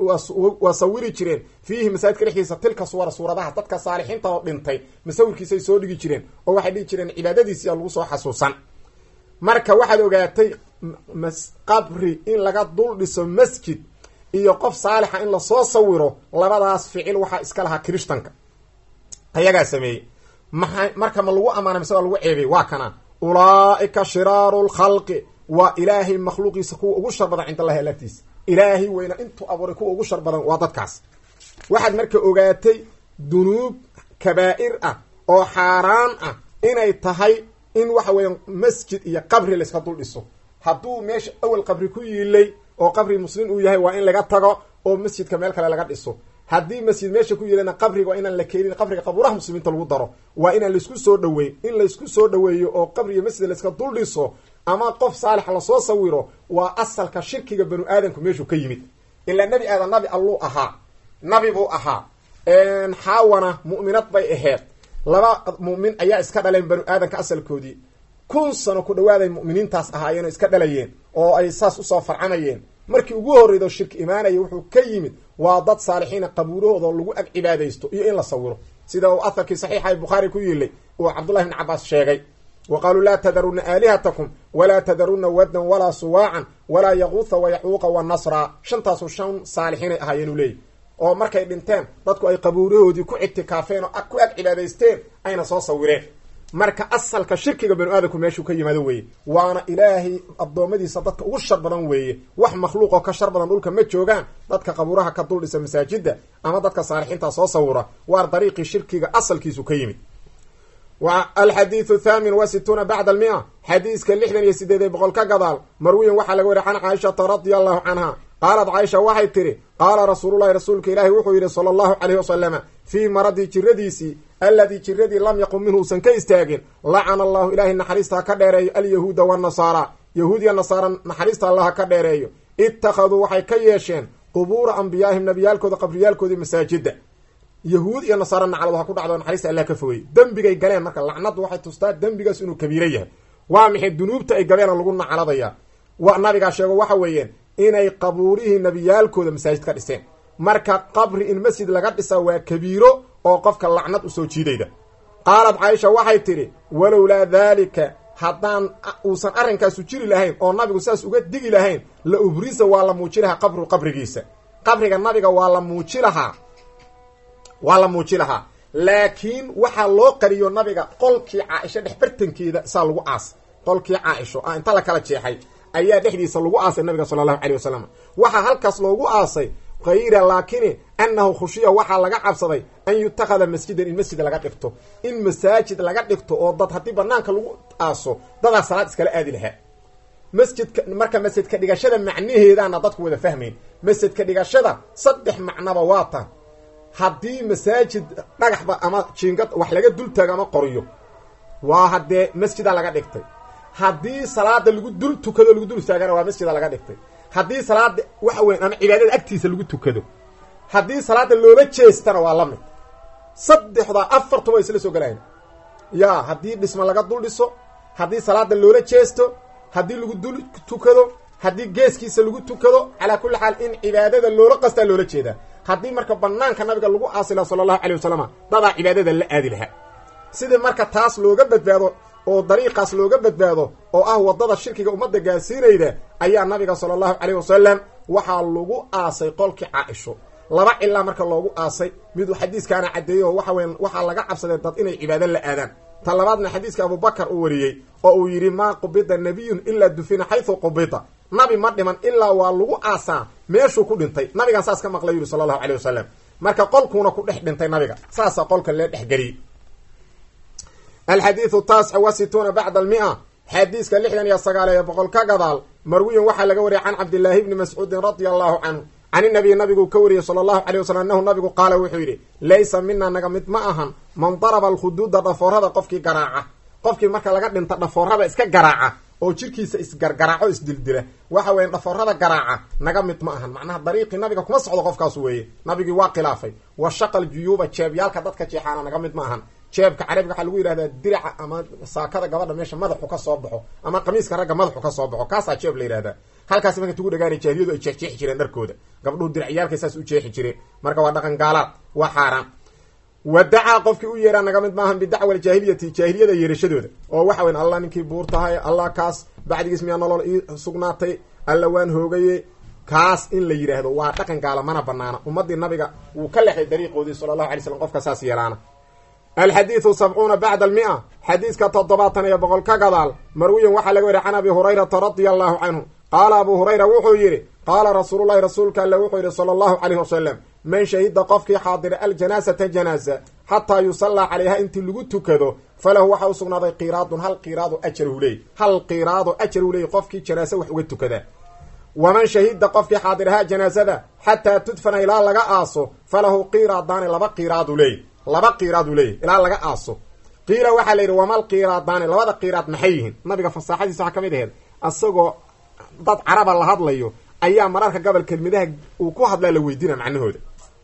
waa sawiri jireen fiihi masaajidka dhexdiisa tilka suwara suuradaha dadka saalixiinta oo dhintay masawirkiisay soo dhigi jireen oo waxay dhigi jireen cibaadadiisiya lagu soo xasuusan marka waxaad ogaatay qabri in laga dul dhiso masjid iyo qof saalixa in lasoo sawiro labadaas ficil waxaa iska lahaa kirishtanka ayagaa sameeyey maa marka ma lagu amaana mise waa lagu ceebay waa kana ulaa'ika shiraaru lkhalqi waa ilaahay makhluuqiisa kuwa ugu shar badan cinda allahi alagtiisa ilaahay weyna intuu abuuray kuwa ugu shar badan waa dadkaas waxaad marka ogaatay dunuub kabaa'ir ah oo xaaraan ah inay tahay in waxa weeya masjid iyo qabri layska dul dhiso hadduu meesha awel qabri ku yiilay oo qabri muslim uu yahay waa in laga tago oo masjidka meel kale laga dhiso haddii masjid meesha ku yiilayna qabriga waa inaan la keenin qabriga qabuuraha muslimiinta lagu daro waa inaan laysku soo dhaweyn in laysku soo dhaweeyo oo qabri iyo masjid layska dul dhiso ama qof saalix lasoo sawiro waa asalka shirkiga banu aadamku meeshuu ka yimid ilaa nebi aadan nabi alluu ahaa nabi buu ahaa xaawana mu'minad bay aheyd laba mu'min ayaa iska dhaleen banu aadamka asalkoodii kun sano ku dhawaaday mu'miniintaas ahaayeen oo iska dhalayeen oo ay saas usoo farcamayeen markii ugu horreydo shirki imaanaya wuxuu ka yimid waa dad saalixiina qabuurahooda lagu ag cibaadaysto iyo in la sawiro sida uu aharkii saxiixa ee bukhaari ku yiilay uu cabdullahi bn cabaas sheegay wa qaaluu laa tadaruna aalihatakum walaa tadaruna waddan walaa suwaacan walaa yaquutha wayaxuuqa wanasra shantaasu shan saalixiinay ahaayeenuu leeyahy oo markay dhinteen dadku ay qabuurahoodii ku ictikaafeen oo ku ag cibaadaysteen ayna soo sawireen marka asalka shirkiga banu aadamku meeshuu ka yimaado weeye waana ilaahay addoommadiisa dadka ugu shar badan weeye wax makhluuqoo ka shar badan dhulka ma joogaan dadka qabuuraha ka dul dhisa masaajida ama dadka saalixiinta soo sawira waar dariiqii shirkiga asalkiisu ka yimid alxadiidu thaamin wa situuna bacda almia xadiiska lixdan iyo sideed ee boqol ka gadaal marwiyan waxaa laga wariya can caaishata radia allahu canha qaalat caaisha waxay tidhi qaala rasuululahi rasuulka ilaahi wuxuu yidhi sala allahu caleyhi wasalama fii maradii jiradiisii alladii jiradii lam yaqum minhu usan ka istaagin lacana allahu ilaahay naxariista ha ka dheereeyo alyahuuda wanasaara yahuud iyo nasaara naxariista allah ha ka dheereeyo ittakhaduu waxay ka yeesheen qubuura ambiyaahim nabiyaalkooda qabriyaalkoodii masaajida yahuud iyo nasaara naclad ha ku dhacdo naxariista allah ka fogey dembigay galeen marka lacnadu waxay tustaa dembigaas inuu kabiiro yahay waa maxay dunuubta ay gabeena lagu nacladaya wa nabigaa sheego waxa weeyeen inay qabuurihii nabiyaalkooda masaajid ka dhiseen marka qabri in masjid laga dhisa waa kabiiro oo qofka lacnad usoo jiidayda qaalat caaisha waxay tidhi walowlaa daalika haddaan uusan arrinkaasu jiri lahayn oo nabigu saas uga digi lahayn la ubrisa waa la muuji lahaa qabru qabrigiisa qabriga nabiga waa la muuji lahaa waa la muuji lahaa laakiin waxaa loo qariyo nabiga qolkii caaisho dhex bartankeeda saa lagu aas qolkii caaisho ah inta la kala jeexay ayaa dhexdiisa lagu aasay nabiga sala allahu caleyh wasalam waxaa halkaas loogu aasay kayra laakini annahu khushiya waxaa laga cabsaday an yutakhada masjidan in masjid laga dhigto in masaajid laga dhigto oo dad haddii banaanka lagu aaso dadaa salaad iskala aadi lahaa masjidka marka masjidka dhigashada macnaheedaana dadku wada fahmayn masjidka dhigashada saddex macnaba waa tan haddii masaajid dhagaxba ama jiingad wax laga dul taago ama qoriyo waa haddee masjida laga dhigtay haddii salaada lagu dul tukado lagu dul istaagana waa masjida laga dhigtay haddii salaada waxa weyn ama cibaadada agtiisa lagu tukado haddii salaada loola jeestana waa la mid saddexdaa afartuba isla soo galayan ya haddii dhisma laga dul dhiso haddii salaada loola jeesto haddii lagu dul tukado haddii geeskiisa lagu tukado calaa kulli xaal in cibaadada loola qastaa loola jeedaa haddii marka banaanka nabiga lagu aasi laha sala allahu calay wasalam dadaa cibaadada la aadi lahaa sidii marka taas looga badbaado oo dariiqaas looga badbaado oo ah waddada shirkiga ummadda gaarsiinayda ayaa nabiga sala allahu caleyh wasalam waxaa lagu aasay qolkii caaisho laba cilaa marka loogu aasay miduu xadiiskaana caddeeyey oo waxa weya waxaa laga cabsaday dad inay cibaado la aadaan ta labaadna xadiiska abubakar uu wariyey oo uu yidhi maa qubida nabiyun ilaa dufina xaysu qubida nabi ma dhiman ilaa waa lagu aasaa meeshuu ku dhintay nabigan saas ka maqlay yidhi sala allahu caleyh wasalam marka qolkuuna ku dhex dhintay nabiga saasaa qolka lee dhexgeliyey alxadiidu taasca wa situuna bacda almia xadiiska lixdan iyo sagaal ee boqol ka gadaal marwiyin waxaa laga wariyay can cabdillaahi bni mascuudin radia allahu canhu can inabiy nabiguu ka wariyey sala allahu calay wasalam annahu nabigu qaala wuxuu yidhi laysa mina naga mid ma ahan man daraba alkhuduuda dhafoorada qofkii garaaca qofkii marka laga dhinta dhafoorada iska garaaca oo jirkiisa isgargaraaco isdildila waxa weya dhafoorada garaaca naga mid ma ahan macnaha dariiqii nabiga kuma socdo qofkaas weeye nabigii waa khilaafay wa shaqal juyuuba jeebyaalka dadka jeexaana naga mid ma ahan jeebka carabiga waxaa lagu yidhahdaa diraca ama saakada gabadha meesha madaxu ka soo baxo ama qamiiska ragga madaxu ka soo baxo kaasaa jeeb la yidhahdaa halkaasi marka tugu dhagaana jaahiliyadu ay jeexjeexi jireen dharkooda gabdhuhu diracyaalkay saas u jeexi jireen marka waa dhaqan gaalaad waa xaaraan wadacaa qofkii u yeeraa naga mid maahan bidacwa aljaahiliyati jaahiliyada yeerashadooda oo waxa weyn allah ninkii buur tahay allah kaas bacdigiis miyaa nolol ii sugnaatay alla waan hoogaye kaas in la yidhaahdo waa dhaqan gaala mana banaana ummadii nabiga wuu ka lexday dariiqoodii sala allahu alay slam qofka saas yeelaana alxadiidu sabcuuna bacda almia xadiiska toddobaatan iyo boqol ka gadaal marwiyan waxaa laga wariya can abi hurayrata radia allahu canhu qaala abu hurayra wuxuu yidhi qaala rasuululahi rasuulka alle wuxuu yidhi sala allahu caleyh wasalam man shahida qofkii xaadira aljanaasata janaasa xataa yusallaa calayha intii lagu tukado falahu waxaa u sugnaaday qiraadun hal qiraado ajarhu leey hal qiraado ajarhu leey qofkii janaase wax uga tukada waman shahida qofkii xaadirahaa janaasada xataa tudfana ilaa laga aaso falahu qiraadaani laba qiraadu leey laba qiraadu leeyahy ilaa laga aaso qiila waxaa la yidhi wamal qiraadaani labada qiraad maxay yihiin nabiga fasaaxadiisa waxaa ka mid aheed asagoo dad caraba la hadlayo ayaa mararka gobol kelmadaha uu ku hadlaa la weydiina macnahooda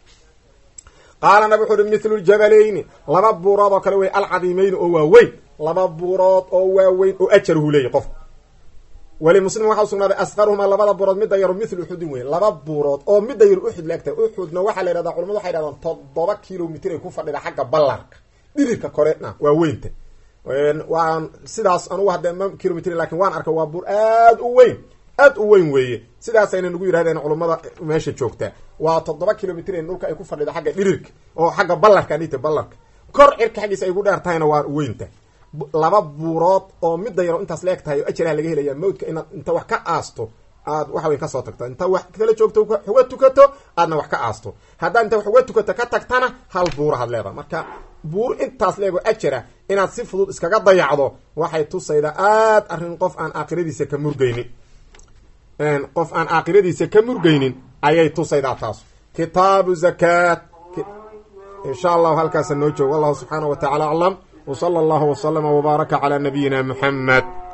qaala nabi wuxu uhi mithlu ljabalayni laba buurood oo kale wey alcadiimeyni oo waaweyn laba buurood oo waaweyn oo ajarhu leeyahy qofku weli muslim waxaa usugnaaday asqaruhumaa labada buurood midda yaru mithlu uxudin wey laba buurood oo midda yaru uxud la egtahay uxudna waxaa la yhahdaa culamadu waxay dhahdaan toddoba kilomitr ay ku fadhida xagga ballarka dhirirka korena waa weynta waan sidaas anugu hadda ma kilomitr lakin waan arkay waa buur aad u weyn aad u weyn weeye sidaasayna nagu yidhahdeen culummada meesha joogtaa waa toddoba kilomitr dhulka ay ku fadhida xagga dhirirka oo xagga ballarka anita ballarka kor cirka xaggiisa ay gu dheer tahayna waa weynta laba buurood oo midda yaro intaas la eg tahay oo ajaraha laga helaya mawdka inaad inta wax ka aasto aad waxa wey kasoo tagto inta wax kala joogto uga tukato aadna wax ka aasto haddaad inta wax uga tukato ka tagtana hal buurahaad leedaha marka buur intaas leego ajara inaad si fudud iskaga dayacdo waxay tusaydaa aad arrin qof aan aakhiradiisa ka murgaynin qof aan aakhiradiisa ka murgaynin ayay tusaydaa taas kitaabu zakaat insha allahu halkaasa noo joogo wallahu subxaana wa tacala aclam wsala allahu wslama wbaaraka calaa nabiyina muxamed